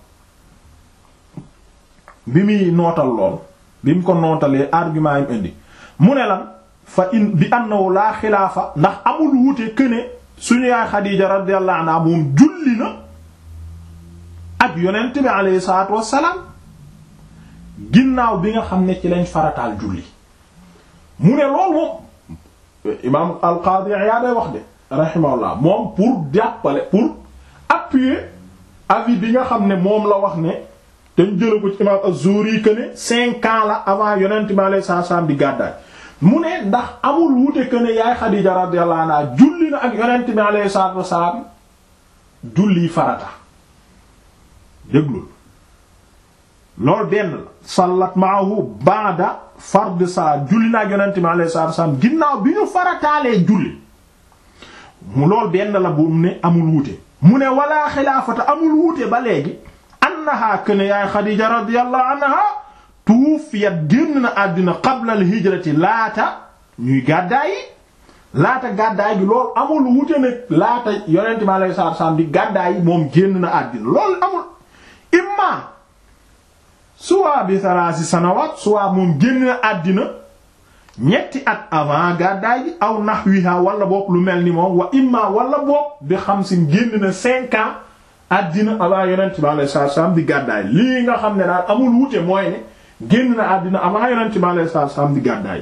bi muy nootal lool bi mu ko nootalee argument yi indi mu ne lan fa in bi annahu laa xilaafa ndax amul wuute këne suñu yaay Xadiija radiyallahu anha moom julli na ak yonent bi alayhi salaatu wassalaam ginnaaw bi nga xam ne ci lañ farataal julli mu ne lool moom imaam al-Qaadi Iyaad day wax de rahimahullah moom pour jàppale pour appuyer avis bi nga xam ne moom la wax ne te ñu jëla ko ci imaam az-Zuhri que ne cinq ans la avant yonent bi alayhi salaam di gàddaay mu ne ndax amul wute que ne yaay Xadiija radiyallahu anha julli na ak yonent bi alayhi salaatu wassalaam julli farata déglul loolu benn la sallat ma'ahu ba'da fard saa julli naa yonent bi alayhi salaatu wasallam ginnaaw bi ñu farataalee julli mu lool benn la bu mu ne amul wuute mu ne wala xilaafata amul wuute ba léegi annaha kana yaay Xadiija radiyallahu anha tuufiyat génn na àddina qabla al hijrati laata ñuy gàddaay laata gàddaay gi loolu amul wuute nag laata yonent bi alayhi salaatu wasallam di gàddaay moom génn na àddina loolu amul imma soit bi salaasi sanawaat soit moom génn na àddina ñetti at avant gàddaay gi aw nahwiha wala boog lu mel ni moom wa imma wala boog bi xamsin génn na cinq ans àddina avant yonent bi alayhi salaatu salaam di gàddaay lii nga xam ne daal amul wuute mooy ne génn na àddina avant yonent bi alayhi salaatu salaam di gàddaay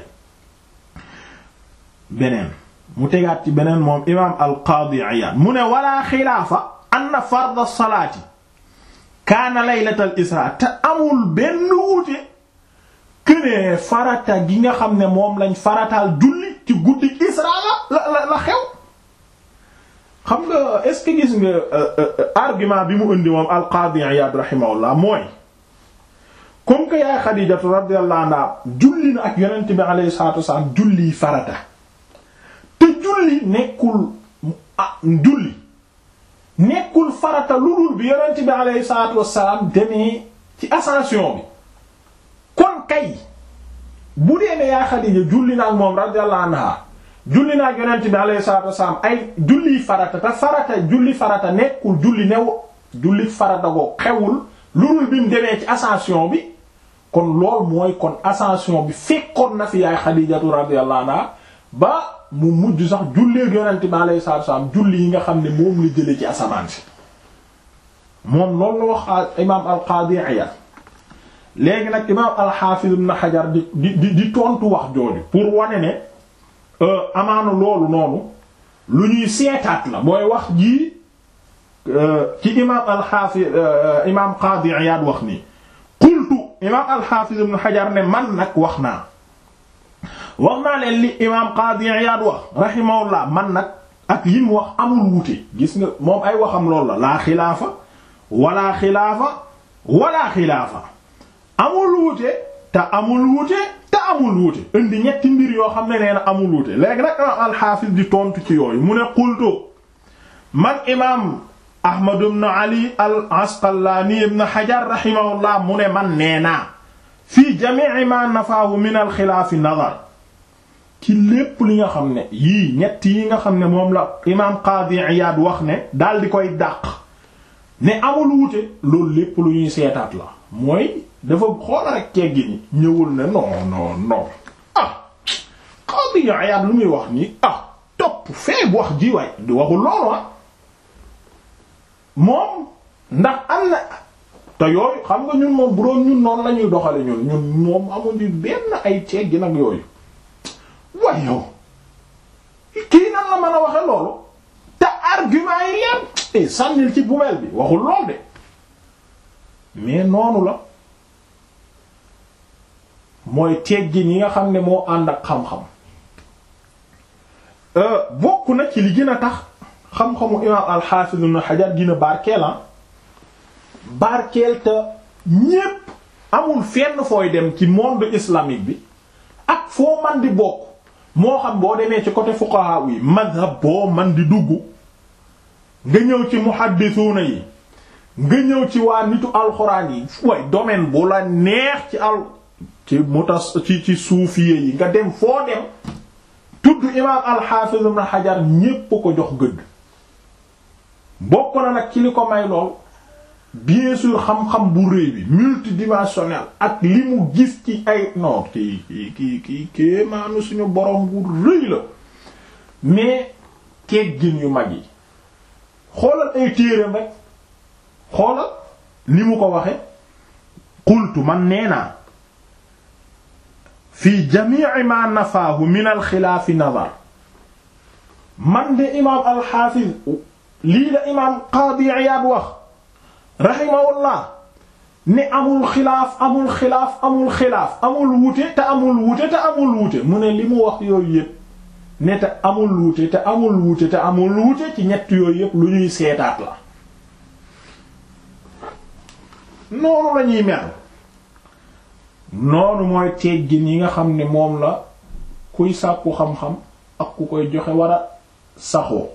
beneen mu tegaat ci beneen moom imaam al-Qaadi Iyaad mu ne wala xilaafa anna farda salaati kaana laylatal isra te amul benn wuute kënee farata gi nga xam ne moom lañ farataal julli ci guddi isra la la la xew xam nga est ce que gis nga argument bi mu indi moom al-Qaadi Iyaad rahimahullah mooy comme que yaay Xadiijatu radiyallahu anha julli na ak yonent bi alayhi salaatu wasalaam julli farata te julli nekkul ah julli nekkul farata lu dul bi yonent bi alayhi salaatu wassalaam demee ci ascension bi kon kay bu dee ne yaa Xadiija julli na ak moom radiyallahu anha julli na ak yonent bi alayhi salaatu wassalaam ay julli farata te farata julli farata nekkul julli new julli farata ko xewul lu dul bi mu demee ci ascension bi kon lool mooy kon ascension bi fekkoon na fi yaay Xadiijatu radiyallahu anha ba mu mujj sax jullee yonent bi alayhi salaatu wasallam julli yi nga xam ne moom la jële ci asamaan si moom loolu la wax imaam al-Qaadi Iyaad léegi nag imaam al-Haafiz ibn Hajar di di di tontu wax jooju pour wane ne amaana loolu noonu lu ñuy seetaat la mooy wax jii ci imaam al-Haafiz imaam Qaadi Iyaad wax nii qultu imaam al-Haafiz ibn Hajar ne man nag wax naa wax naa leen li imaam Qaadi Iyaad wax rahimahullah man nag ak li mu wax amul wuute gis nga moom ay waxam loolu la laa xilaafa wala xilaafa wala xilaafa amul wuute te amul wuute te amul wuute indi ñetti mbir yoo xam ne nee na amul wuute léegi nag imaam al-Haafiz di tontu ci yooyu mu ne qultu man imaam Ahmad ibn Ali al-Asqalaani ibn Hajar rahimahullah mu ne man nee naa fii jami'i ma nafaahu min al-xilaafi nadar ci lépp li nga xam ne yii ñett yi nga xam ne moom la imaam Qaadi Iyaad wax ne daal di koy dàq ne amul wuute loolu lépp lu ñuy seetaat la mooy dafa xoola rek teggi ni ñëwul ne non non non ah Qaadi Iyaad lu muy wax nii ah topp fee bu wax ji waay di waxul loolu ah moom ndax am na te yooyu xam nga ñun moom bu doon ñun noonu la ñuy doxale ñun ñun moom amuñu benn ay teggi nag yooyu waaye yow kii nan la mën a waxe loolu te argument yi leer sànnil ci bumeel bi waxul lool de mais noonu la mooy teggin yi nga xam ne moo ànd ak xam-xam bokk na ci li gën a tax xam-xamu imaam al-Hafiz ibn Hajar gën a barkeel ah barkeel te ñépp amul fenn fooy dem ci monde islamique bi ak foo man di bokk moo xam boo demee ci côté fuqaha yi madhab boo man di dugg nga ñëw ci muhaddisuuna yi nga ñëw ci waa nitu alxuraan yi way domaine bu la neex ci al ci mutas ci ci suufiye yi nga dem foo dem tudd imaam al-Hafiz ibn Hajar ñépp ko jox gëdd bokk na nag ci li ko may lool bien sûr xam-xam bu rëy bi multidimensionnel ak li mu gis ci ay non kii kii kii kii kii maanu suñu borom bu rëy la mais teggin yu mag yi xoolal ay téereem rek xoolal ni mu ko waxe qultu man nee naa fi jami'i ma nafaahu min alxilaafi nazar man de imaam alxaafiz lii la imaam qaadi Iyaad wax rahimahullah ne amul xilaaf amul xilaaf amul xilaaf amul wuute te amul wuute te amul wuute mu ne li mu wax yooyu yépp ne te amul wuute te amul wuute te amul wuute ci ñett yooyu yépp lu ñuy seetaat la noonu la ñuy mel noonu mooy teggin yi nga xam ne moom la kuy sàkku xam-xam ak ku koy joxe war a saxoo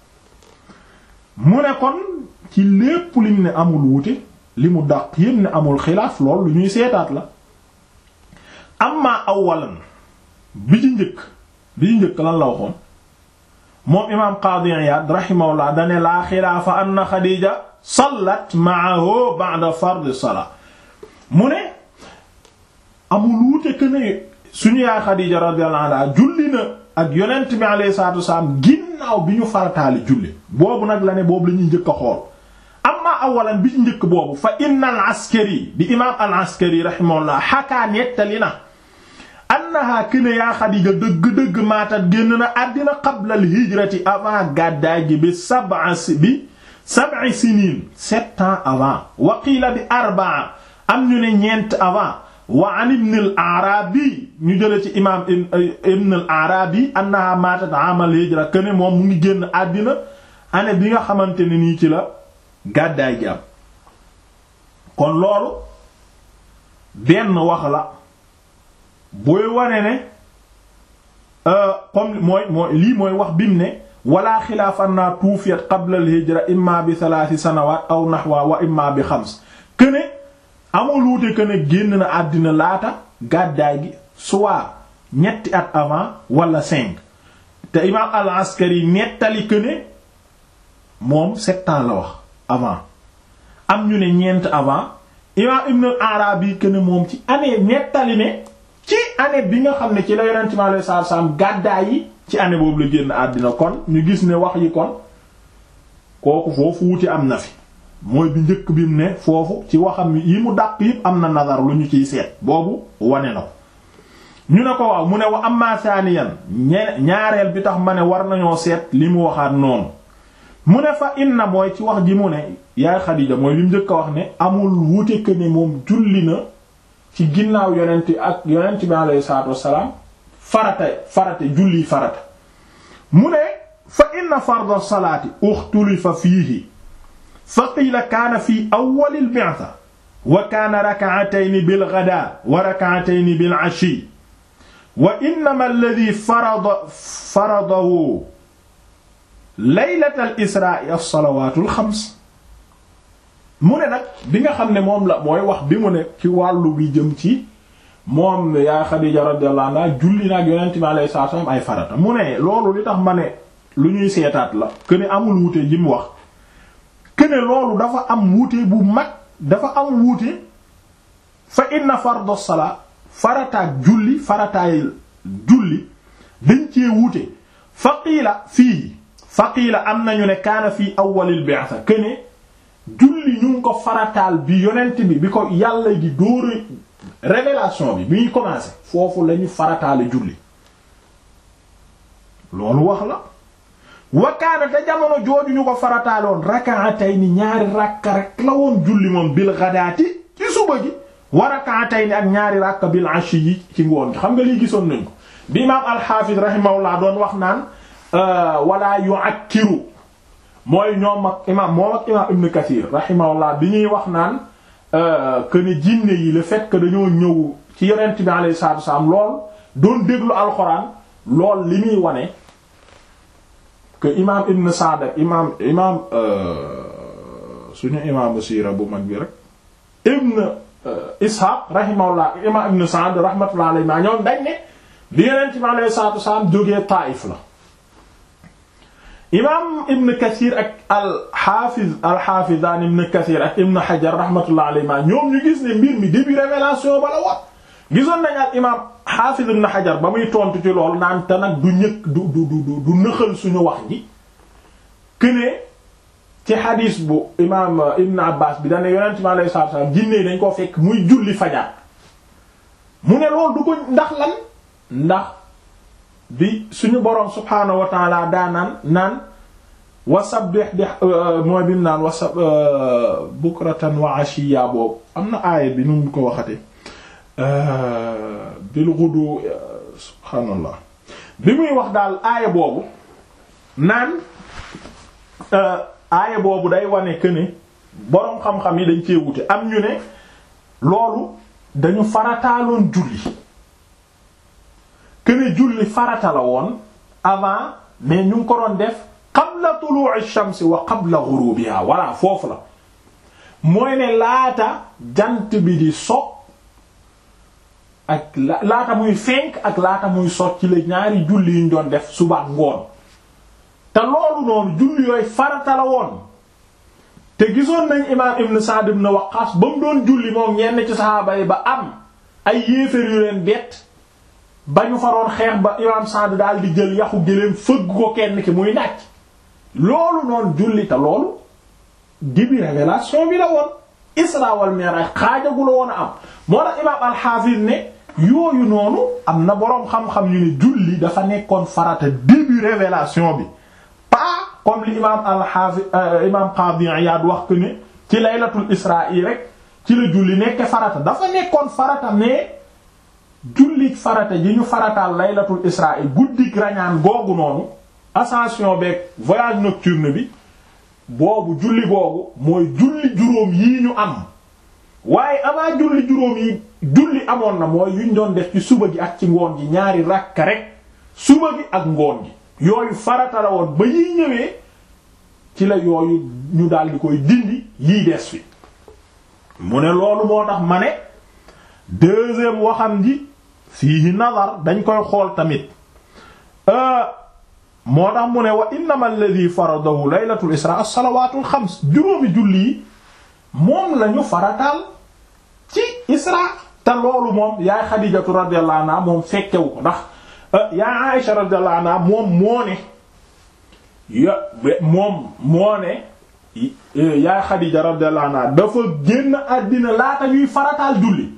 mu ne kon ci lépp lim ne amul wuute li mu dàq yépp ne amul xilaaf lool lu ñuy seetaat la amma awalan bi ci njëkk bi ci njëkk lan la waxoon moom imaam Qaadi Iyaad rahimahullah dane laa xilaafa anna Xadiija sallat ma'ahu ba'da fard salaa mu ne amul wuute que ne suñu yaay Xadiija radiyallahu anha julli na ak yonent bi alayhi salaatu wasalaam ginnaaw bi ñu farataali julli boobu nag la ne boobu la ñuy njëkk a xool amma awalan bi ci njëkk boobu fa inna al askari di imaam al askari rahimahullah xakaa nettali na annaha kene yaa Xadiija dëgg-dëgg maatat génn na àddina qabla al hijrati avant gàddaay gi bi sab'a bi sab'i siniin sept ans avant wa qiila bi arbaa am ñu ne ñeent avant wa an ibn al arabi ñu jële ci imaam ibn al arabi annaha maatat amal hijra kene moom mu ngi génn àddina année bi nga xamante ne nii ci la gàddaay gi am kon loolu benn wax la booy wane ne comme mooy mooy lii mooy wax bim ne wala xilaaf anna tuufiyat qabla al hijra imma bi thalathi sanawat aw nahwa wa imma bi xams këne amul wuute këne génn na àddina laata gàddaay gi soit ñetti at avant wala cinq te imaam al askari nettali këne moom sept ans la wax avant am ñu ne ñeent avant imaam Ibn al-Arabi que ne moom ci année nettali ne ci année bi nga xam ne ci la yonent mi alayhi salaatu salaam gàddaa yi ci année boobu la génn àddina kon ñu gis ne wax yi kon kooku foofu wuti am na fi mooy bi njëkk bi mu ne foofu ci waxam yi mu dàq yëpp am na nazar lu ñu ciy seet boobu wane na ko ñu ne ko waaw mu ne wa amma thaniyan ñaareel bi tax ma ne war nañoo seet li mu waxaat noonu mu ne fa inna mooy ci wax ji mu ne yaay Xadiija mooy li mu njëkk a wax ne amul wute que ne moom julli na ci ginnaaw yonent ak yonent bi alayhi salaatu wassalaam farata farata julli farata mu ne fa inna farda salaati uxtulifa fiihi fa qiila kaana fi awwalil bi'sa wa kaana rak'atayni bil ghadaa wa rak'atayni bil 'ashiyyi wa innama alladhi farada faradahu laylatal israa'i as-salawaatul xams mu ne nag bi nga xam ne moom la mooy wax bi mu ne ci wàllu bi jëm ci moom yaa Xadiija radiyallahu anha julli naag yonent bi alayhi salaatu wasallam ay farata mu ne loolu li tax ma ne lu ñuy seetaat la que ne amul wuute ji mu wax que ne loolu dafa am wuute bu mag dafa am wuute fa inna fardu salaa farataak julli farataay julli dañ cee wuute faqiila fii faqiila am nañu ne kaana fii awwalil bi'sa que ne julli ñu ngi ko farataal bi yonent bi bi ko yàlla di dóora révélation bi bi ñuy commencé foofu lañu farataale julli loolu wax la wakaana te jamono jooju ñu ko farataaloon rak'atayni ñaari rakka rek la woon julli moom bil ghadaati ci suba gi wa rak'atayni ak ñaari rakka bil ashi yi ci ngoon gi xam nga lii gisoon nañ ko bi imaam al-Hafiz rahimahullah doon wax naan wala yu'akkiru mooy ñoom ak imaam moom ak imaam Ibn Kathir rahimahullah bi ñuy wax naan que ne jinne yi le fait que dañoo ñëw ci yonent bi alayhi salaatu wasallam lool doon déglu alxuraan lool li muy wane que imaam Ibn Sa'd ak imaam imaam suñu imaamu siira bu mag bi rek Ibn Ishaq rahimahullah imaam Ibn Sa'd rahmatullah alayhi ma ñoom dañ ne bi yonent bi alayhi salaatu wasallam jógee Taayif la imaam Ibn Kathir ak al-Hafiz al-Hafizan Ibn Kathir ak Ibn Hajar rahmatullah alayhi ma ñoom ñu gis ne mbir mi début révélation ba la wax gisoon nañ al imaam Hafiz Ibn Hajar ba muy tontu ci loolu naan te nag du ñëkk du du du du nëxal suñu wax ji këne ci xadiis bu imaam Ibn Abbas bi dane yonent mi alayhi salaatu salaam jinne dañ koo fekk muy julli fajar mu ne loolu du ko ndax lan ndax bi suñu boroom subhaanahu wa taala daa naan naan wasabbih bi mooy bi mu naan wasa bukratan wa ashiya boobu am na aaya bi nu mu ko waxate bil ghudu subhaanallah bi muy wax daal aaya boobu naan aaya boobu day wane que ne boroom xam-xam yi dañ cee wute am ñu ne loolu dañu farataaloon julli que ne julli farata la woon avant mais ñu ngi ko doon def qabla tulu'i shamsi wa qabla ghurubiha voilà foofu la mooy ne laata jant bi di so ak laata muy fenk ak laata muy sot ci la ñaari julli yi ñu doon def suba ak ngoon te loolu noonu julli yooyu farata la woon te gisoon nañ imaam Ibn Sa'd ibn Waqqas ba mu doon julli moom ñenn ci saxaaba yi ba am ay yéeféer yu leen bett ba ñu faroon xeex ba imaam Sa'd daal di jël yaxu géléem fëgg ko kenn ki muy nàcc loolu noonu julli te loolu dibi révélation bi la woon Isra wal Mi'raj xaajagula woon a am moo tax imaam al-Hafiz ne yooyu noonu am na boroom xam-xam yu ne julli dafa nekkoon farata début révélation bi pas comme li imaam al-Hafiz imaam Qadi Iyad wax que ne ci laylatul Isra yi rek ci la julli nekk farata dafa nekkoon farata mais julli farata ji ñu farataal laylatul Isra yi guddik rañaan googu noonu ascension beeg voyage nocturne bi boobu julli boobu mooy julli juróom yii ñu am waaye avant julli juróom yi julli amoon na mooy yuñ doon def ci suba gi ak ci ngoon gi ñaari rakka rek suba gi ak ngoon gi yooyu farata la woon ba yiy ñëwee ci la yooyu ñu daal di koy dindi yii des fi mu ne loolu moo tax ma ne deuxième waxam ji fiihi nazar dañ koy xool tamit moo tax mu ne wa innama alladhi faradahu laylatul isra as-salawatul xams juróomi julli yi moom lañu farataal Isra te loolu moom yaay Xadiijatu radiyallahu anha moom fekkewu ko ndax yaay Aïsha radiyallahu anha moom moo ne ya moom moo ne yaay Xadiija radiyallahu anha dafa génn àddina laata ñuy farataal julli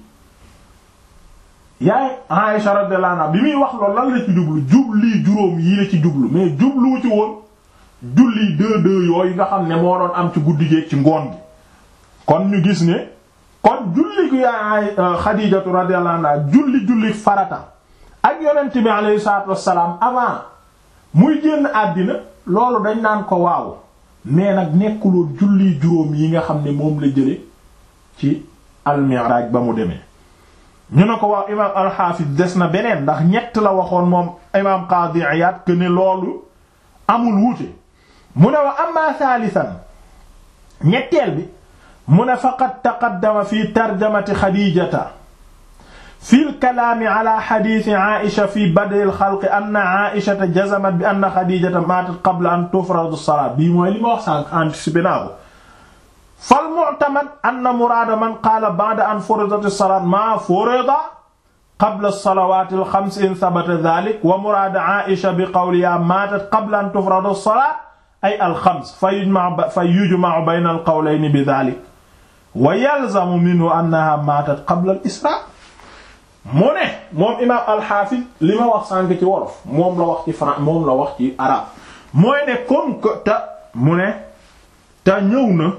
yaay Aïsha radiyallahu anha bi muy wax loolu lan la ci jublu jubli juróom yi la ci jublu mais jubluwu ci woon julli deux deux yooyu nga xam ne moo doon am ci guddi gi ci ngoon gi kon ñu gis ne kon julli gu yaay Xadiijatu radiyallahu anha julli julli farata ak yonent bi alayhi salaatu wassalaam avant muy génn àddina loolu dañ naan ko waaw mais nag nekkuloon julli juróom yi nga xam ne moom la jële ci al-Mi'raj ba mu demee ñu ne ko waaw imaam al-Hafiz des na beneen ndax ñett la waxoon moom imaam Qadi Iyad que ne loolu amul wuute mu ne wa amma thalithan ñetteel bi mu ne faqad taqaddama fi tarjamati Khadijata fi al-kalaami ala hadiisi Aïcha fi bad'i al-xalqi anna Aïchata jazamat bi anna Khadijata maatat qabla an tufrada as-salaat bii mooy li ma wax sànq anticipé naa ko fal mu'tamad anna muraada man qaala ba'da an furidat as-salaat maa furida qabla as-salawaat al-xams in thabata dhaalik wa muraada Aïcha bi qawlihaa maatat qabla an tufrada as-salaat ay al-xams fa yujma'u fa yujma'u bayna al-qawlayni bi dhaalik wa yalzamu minhu annahaa maatat qabla al-israa mu ne moom imaam alxaafis li ma wax sànk ci wolof moom la wax ci fran moom la wax ci arabe mooy ne comme que te mu ne te ñëw na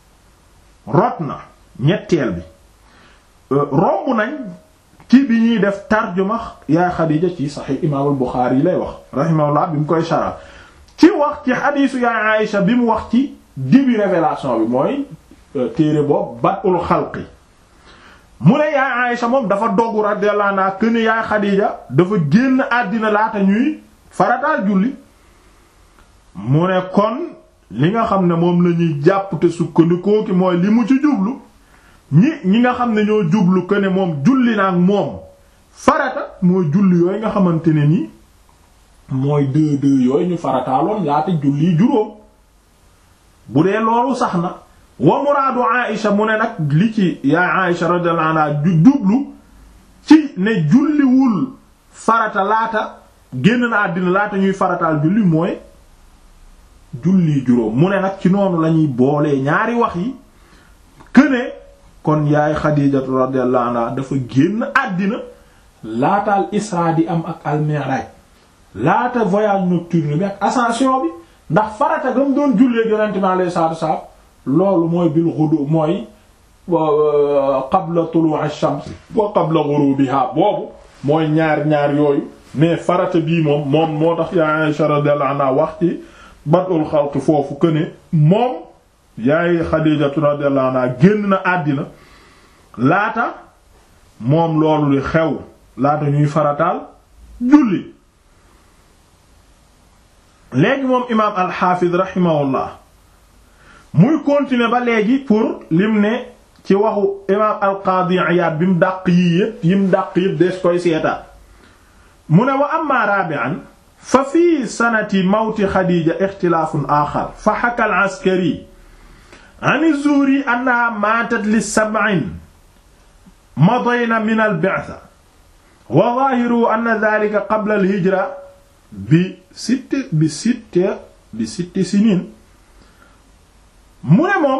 rot na ñetteel bi romb nañ ci bi ñuy def tarjuma yaay Xadiija ci saxiix imaam al-Buxaari yi lay wax rahimahullah bi mu koy shara ci wax ci xadiisu yaay Aysa bi mu wax ci début révélation bi mooy téere boobu Bad'ul Xalqi mu ne yaay Aïcha moom dafa doggu radiyallahu anha këne yaay Xadiija dafa génn àddina laata ñuy farataal julli mu ne kon li nga xam ne moom la ñuy jàpp te sukkandikoo ki mooy li mu ci jublu ñi ñi nga xam ne ñoo jublu këne moom julli na ak moom farata mooy julli yooyu nga xamante ne ni mooy deux deux yooyu ñu farataaloon laata julli juróom bu dee loolu sax na wa muraadu Aïcha mu ne nag li ci yaa Aïcha radiyallahu anha du jublu ci ne julliwul farata laata génn na àddina laata ñuy farataal julli mooy julli juróom mu ne nag ci noonu lañuy boolee ñaari wax yi këne kon yaay Xadiijatu radiyallahu anha dafa génn àddina laataal Isra di am ak al-Mi'raj laata voyage nocturne bi ak ascension bi ndax farata gam doon jullee Yonent bi alayhi salaatu wa salaam loolu mooy bil ghudu mooy qabla tulu' ash-shams wa qabla ghurubiha boobu mooy ñaar ñaar yooyu mais farata bii moom moom moo tax yaa Aisha radiyallahu anha wax ci bad'ul xalq foofu que ne moom yaay Xadiijatu radiyallahu anha génn na àddina laata moom loolu li xew laata ñuy farataal julli léegi moom imaam al-Hafiz rahimahullah muy continuer ba léegi pour lim ne ci waxu imaam al-Qaadi Iyaad bi mu dàq yii yépp yi mu dàq yépp des koy seetaat mu ne wa amma rabi'an fa fii sanati mawti Xadiija ixtilaafun aaxar fa xaka al-Askari an az-Zuhri annahaa maatat li sab'in madayna min al-bi'tha wa zaahiruhu anna dhaalika qabla al-hijra bi sitti bi sitti bi sitti siniin mu ne moom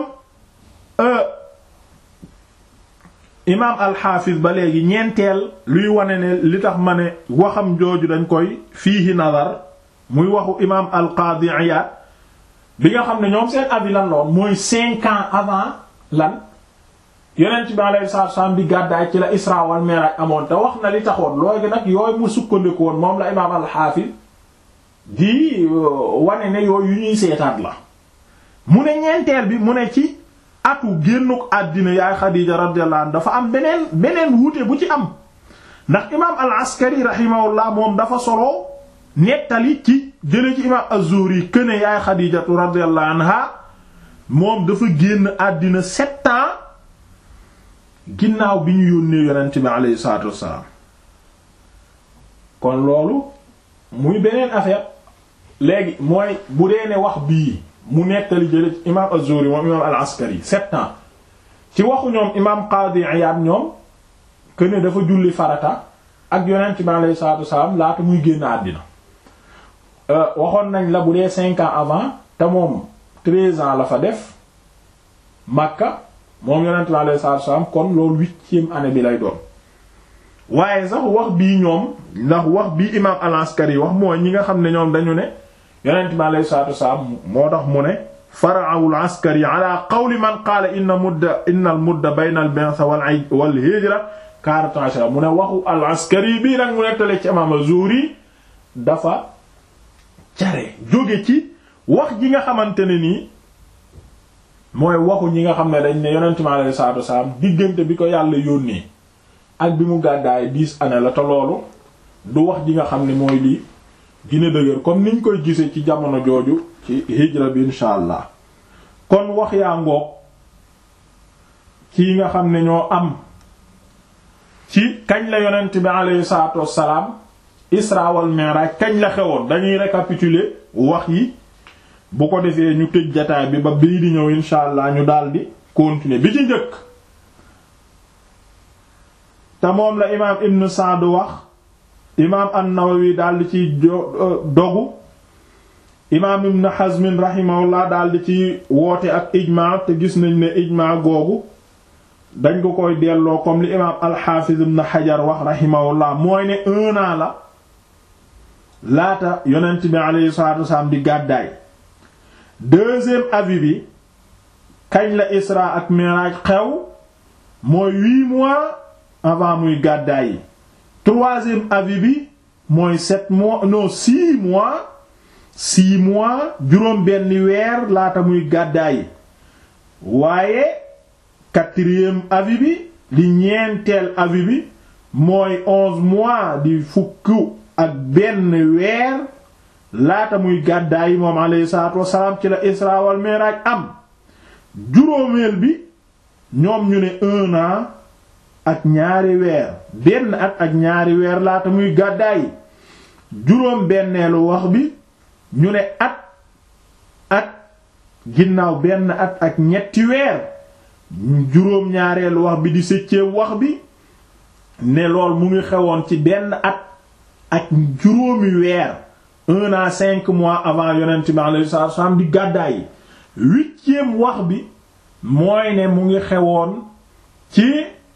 imaam alxaafis ba léegi ñeenteel luy wane ne li tax ma ne waxam jooju dañ koy fiihi nazar muy waxu imaam alqaadi Iyaad bi nga xam ne ñoom seen avis lan loon mooy cinq ans avant lan yonent bi alayhi salaatu wasallam di gàddaay ci la Isra wal Mi'raj amoon te wax na li taxoon loogi nag yooyu mu sukkandiku woon moom la imaam alxaafis di wane ne yooyu yu ñuy seetaat la mu ne ñeenteel bi mu ne ci atu génnuk àddina yaay Xadiija radiyallahu anha dafa am beneen beneen wuute bu ci am ndax imaam al askari rahimahullah moom dafa solo nettali ci jële ci imaam az-Zuhri këne yaay Xadiijatu radiyallahu anha moom dafa génn àddina sept ans ginnaaw bi ñu yónnee yonent bi aleyhi salaatu wassalaam kon loolu muy beneen affaire léegi mooy bu dee ne wax bii mu nettali jële ci imaam az-Zuhri moom imaam al-Askari sept ans ci waxu ñoom imaam Qaadi Iyaad ñoom que ne dafa julli farata ak yonent bi alayhi salaatu wasalaam laata muy génn àddina waxoon nañ la bu dee cinq ans avant te moom treize ans la fa def Makka moom yonent bi alayhi salaatu wasalaam kon loolu huitième année bi lay doon waaye sax wax bii ñoom ndax wax bii imaam al-Askari wax mooy ñi nga xam ne ñoom dañu ne yonent bi alayhi salaatu wasalaam moo tax mu ne fara'u al-Askari ala qawli man qaala inna mudda inna al-mudda bayna al-bi'tha wal hijra quarante ashara mu ne waxu al-Askari bii nag mu nettale ci imaam az-Zuhri dafa care jóge ci wax ji nga xamante ne nii mooy waxu ñi nga xam ne dañ ne yonent mi alayhi salaatu wasalaam diggante bi ko yàlla yónnee ak bi mu gàddaay dix années la te loolu du wax ji nga xam ne mooy lii dina dëgër comme niñ koy gisee ci jamono jooju ci hijra bi insha allah kon wax yaa ngoog ci nga xam ne ñoo am ci kañ la yonent bi alayhi salaatu wassalaam isra wal mi'raj kañ la xewoon dañuy récapituler wax yi bu ko defee ñu tëj jataay bi ba bii di ñëw insha allah ñu daldi continuer bi ci njëkk te moom la imaam ibn Sa'd wax imaam an-Nawawi daldi ci dogu imaam ibn Hazm rahimahullah daldi ci woote ak ijmaa te gis nañ ne ijmaa googu dañ ko koy delloo comme li imaam al-Hafiz ibn Hajar wax rahimahullah mooy ne un an la laata yonent bi alayhi salatu wassalam di gàddaay deuxième avis bi kañ la Isra ak Mi'raj xew mooy huit mois avant muy gàddaay yi troisième avis bi mooy sept mois non six mois six mois juróom benn weer laata muy gàddaay yi waaye quatrième avis bi di ñeenteel avis bi mooy onze mois di fukk ak benn weer laata muy gàddaay yi moom alayhi salaatu wassalaam ci la Isra wal Mi'raj am juróomeel bi ñoom ñu ne un an ak ñaari weer benn at ak ñaari weer laata muy gàddaay yi juróom benneelu wax bi ñu ne at at ginnaaw benn at ak ñetti weer juróom ñaareelu wax bi di septième wax bi ne lool mu ngi xewoon ci benn at ak juróomi weer un an cinq mois avant yonent bi alayhi salaatu wasallam di gàddaay yi huitième wax bi mooy ne mu ngi xewoon ci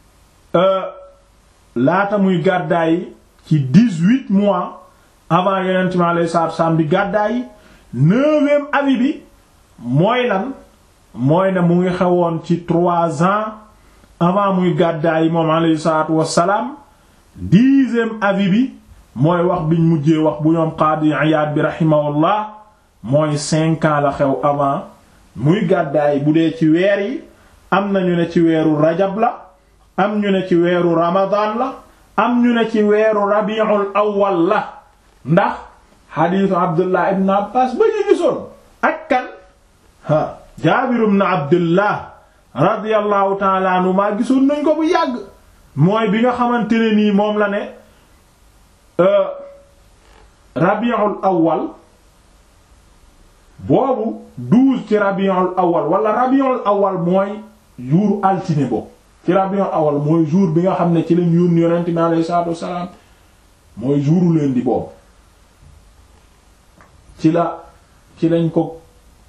laata muy gàddaay ci dix-huit mois avant yonent bi alayhi salaatu wasallam di gàddaay yi neuvième avis bi mooy lan mooy ne mu ngi xewoon ci trois ans avant muy gàddaay yi moom alayhi salaatu wassalaam dixième avis bi mooy wax biñ mujjee wax bu ñoom Qaadi Iyaad bi rahimahullah mooy cinq ans la xew avant muy gàddaay bu dee ci weer yi am nañu ne ci weeru rajab la am ñu ne ci weeru ramadan la am ñu ne ci weeru rabiul awwal la ndax xadiisu Abdullah ibn Abbas ba ñu gisoon ak kan ha Jaabir ibn Abdullah radiyallahu ta'ala anhu maa gisoon nañ ko bu yàgg mooy bi nga xamante ne nii moom la ne rabiul awwal boobu douze ci rabiul awwal wala rabiul awwal mooy jour altine boobu ci rabiul awwal mooy jour bi nga xam ne ci lañ yónni yonent bi alayhi salaatu wassalaam mooy jouru lundi boobu ci la ci lañ ko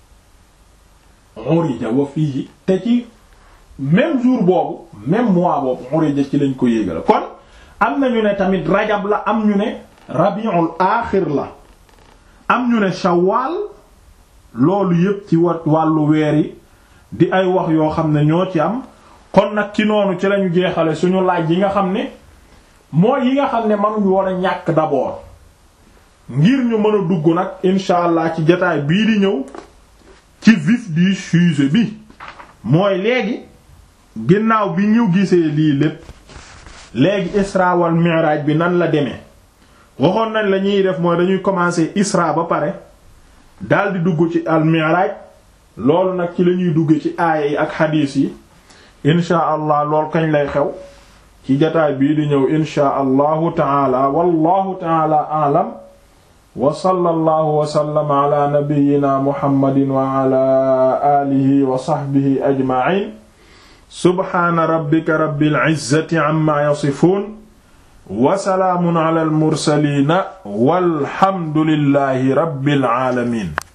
urija wa fii te ci même jour boobu même mois boobu urija ci lañ ko yéegala kon am na ñu ne tamit rajab la am ñu ne rabiul aaxir la am ñu ne shawwal loolu yépp ci wat wàllu weer yi di ay wax yoo xam ne ñoo ci am kon nag ci noonu ci lañu jeexale suñu laaj yi nga xam ne mooy yi nga xam ne mënuñu woon a ñàkk d'abord ngir ñu mën a dugg nag incha allah ci jotaay bii di ñëw ci vif du sujet bi mooy léegi ginnaaw bi ñu gisee lii lépp léegi isra wal mi'raj bi nan la demee waxoon nañ la ñuy def mooy dañuy commencer isra ba pare daldi dugg ci al mi'raj loolu nag ci la ñuy dugge ci aaya yi ak xadiis yi incha allah lool kañ lay xew ci jotaay bii di ñëw incha allahu taala wallahu taala a'lam wa sallallahu wa sallama ala nabiyyina muhammadin wa ala alihi wa sahbihi ajma'in subhaana rabbika rabbil izzati amma yasifuun wa salaamun ala al mursaliina walhamdulillahi rabbil aalamiin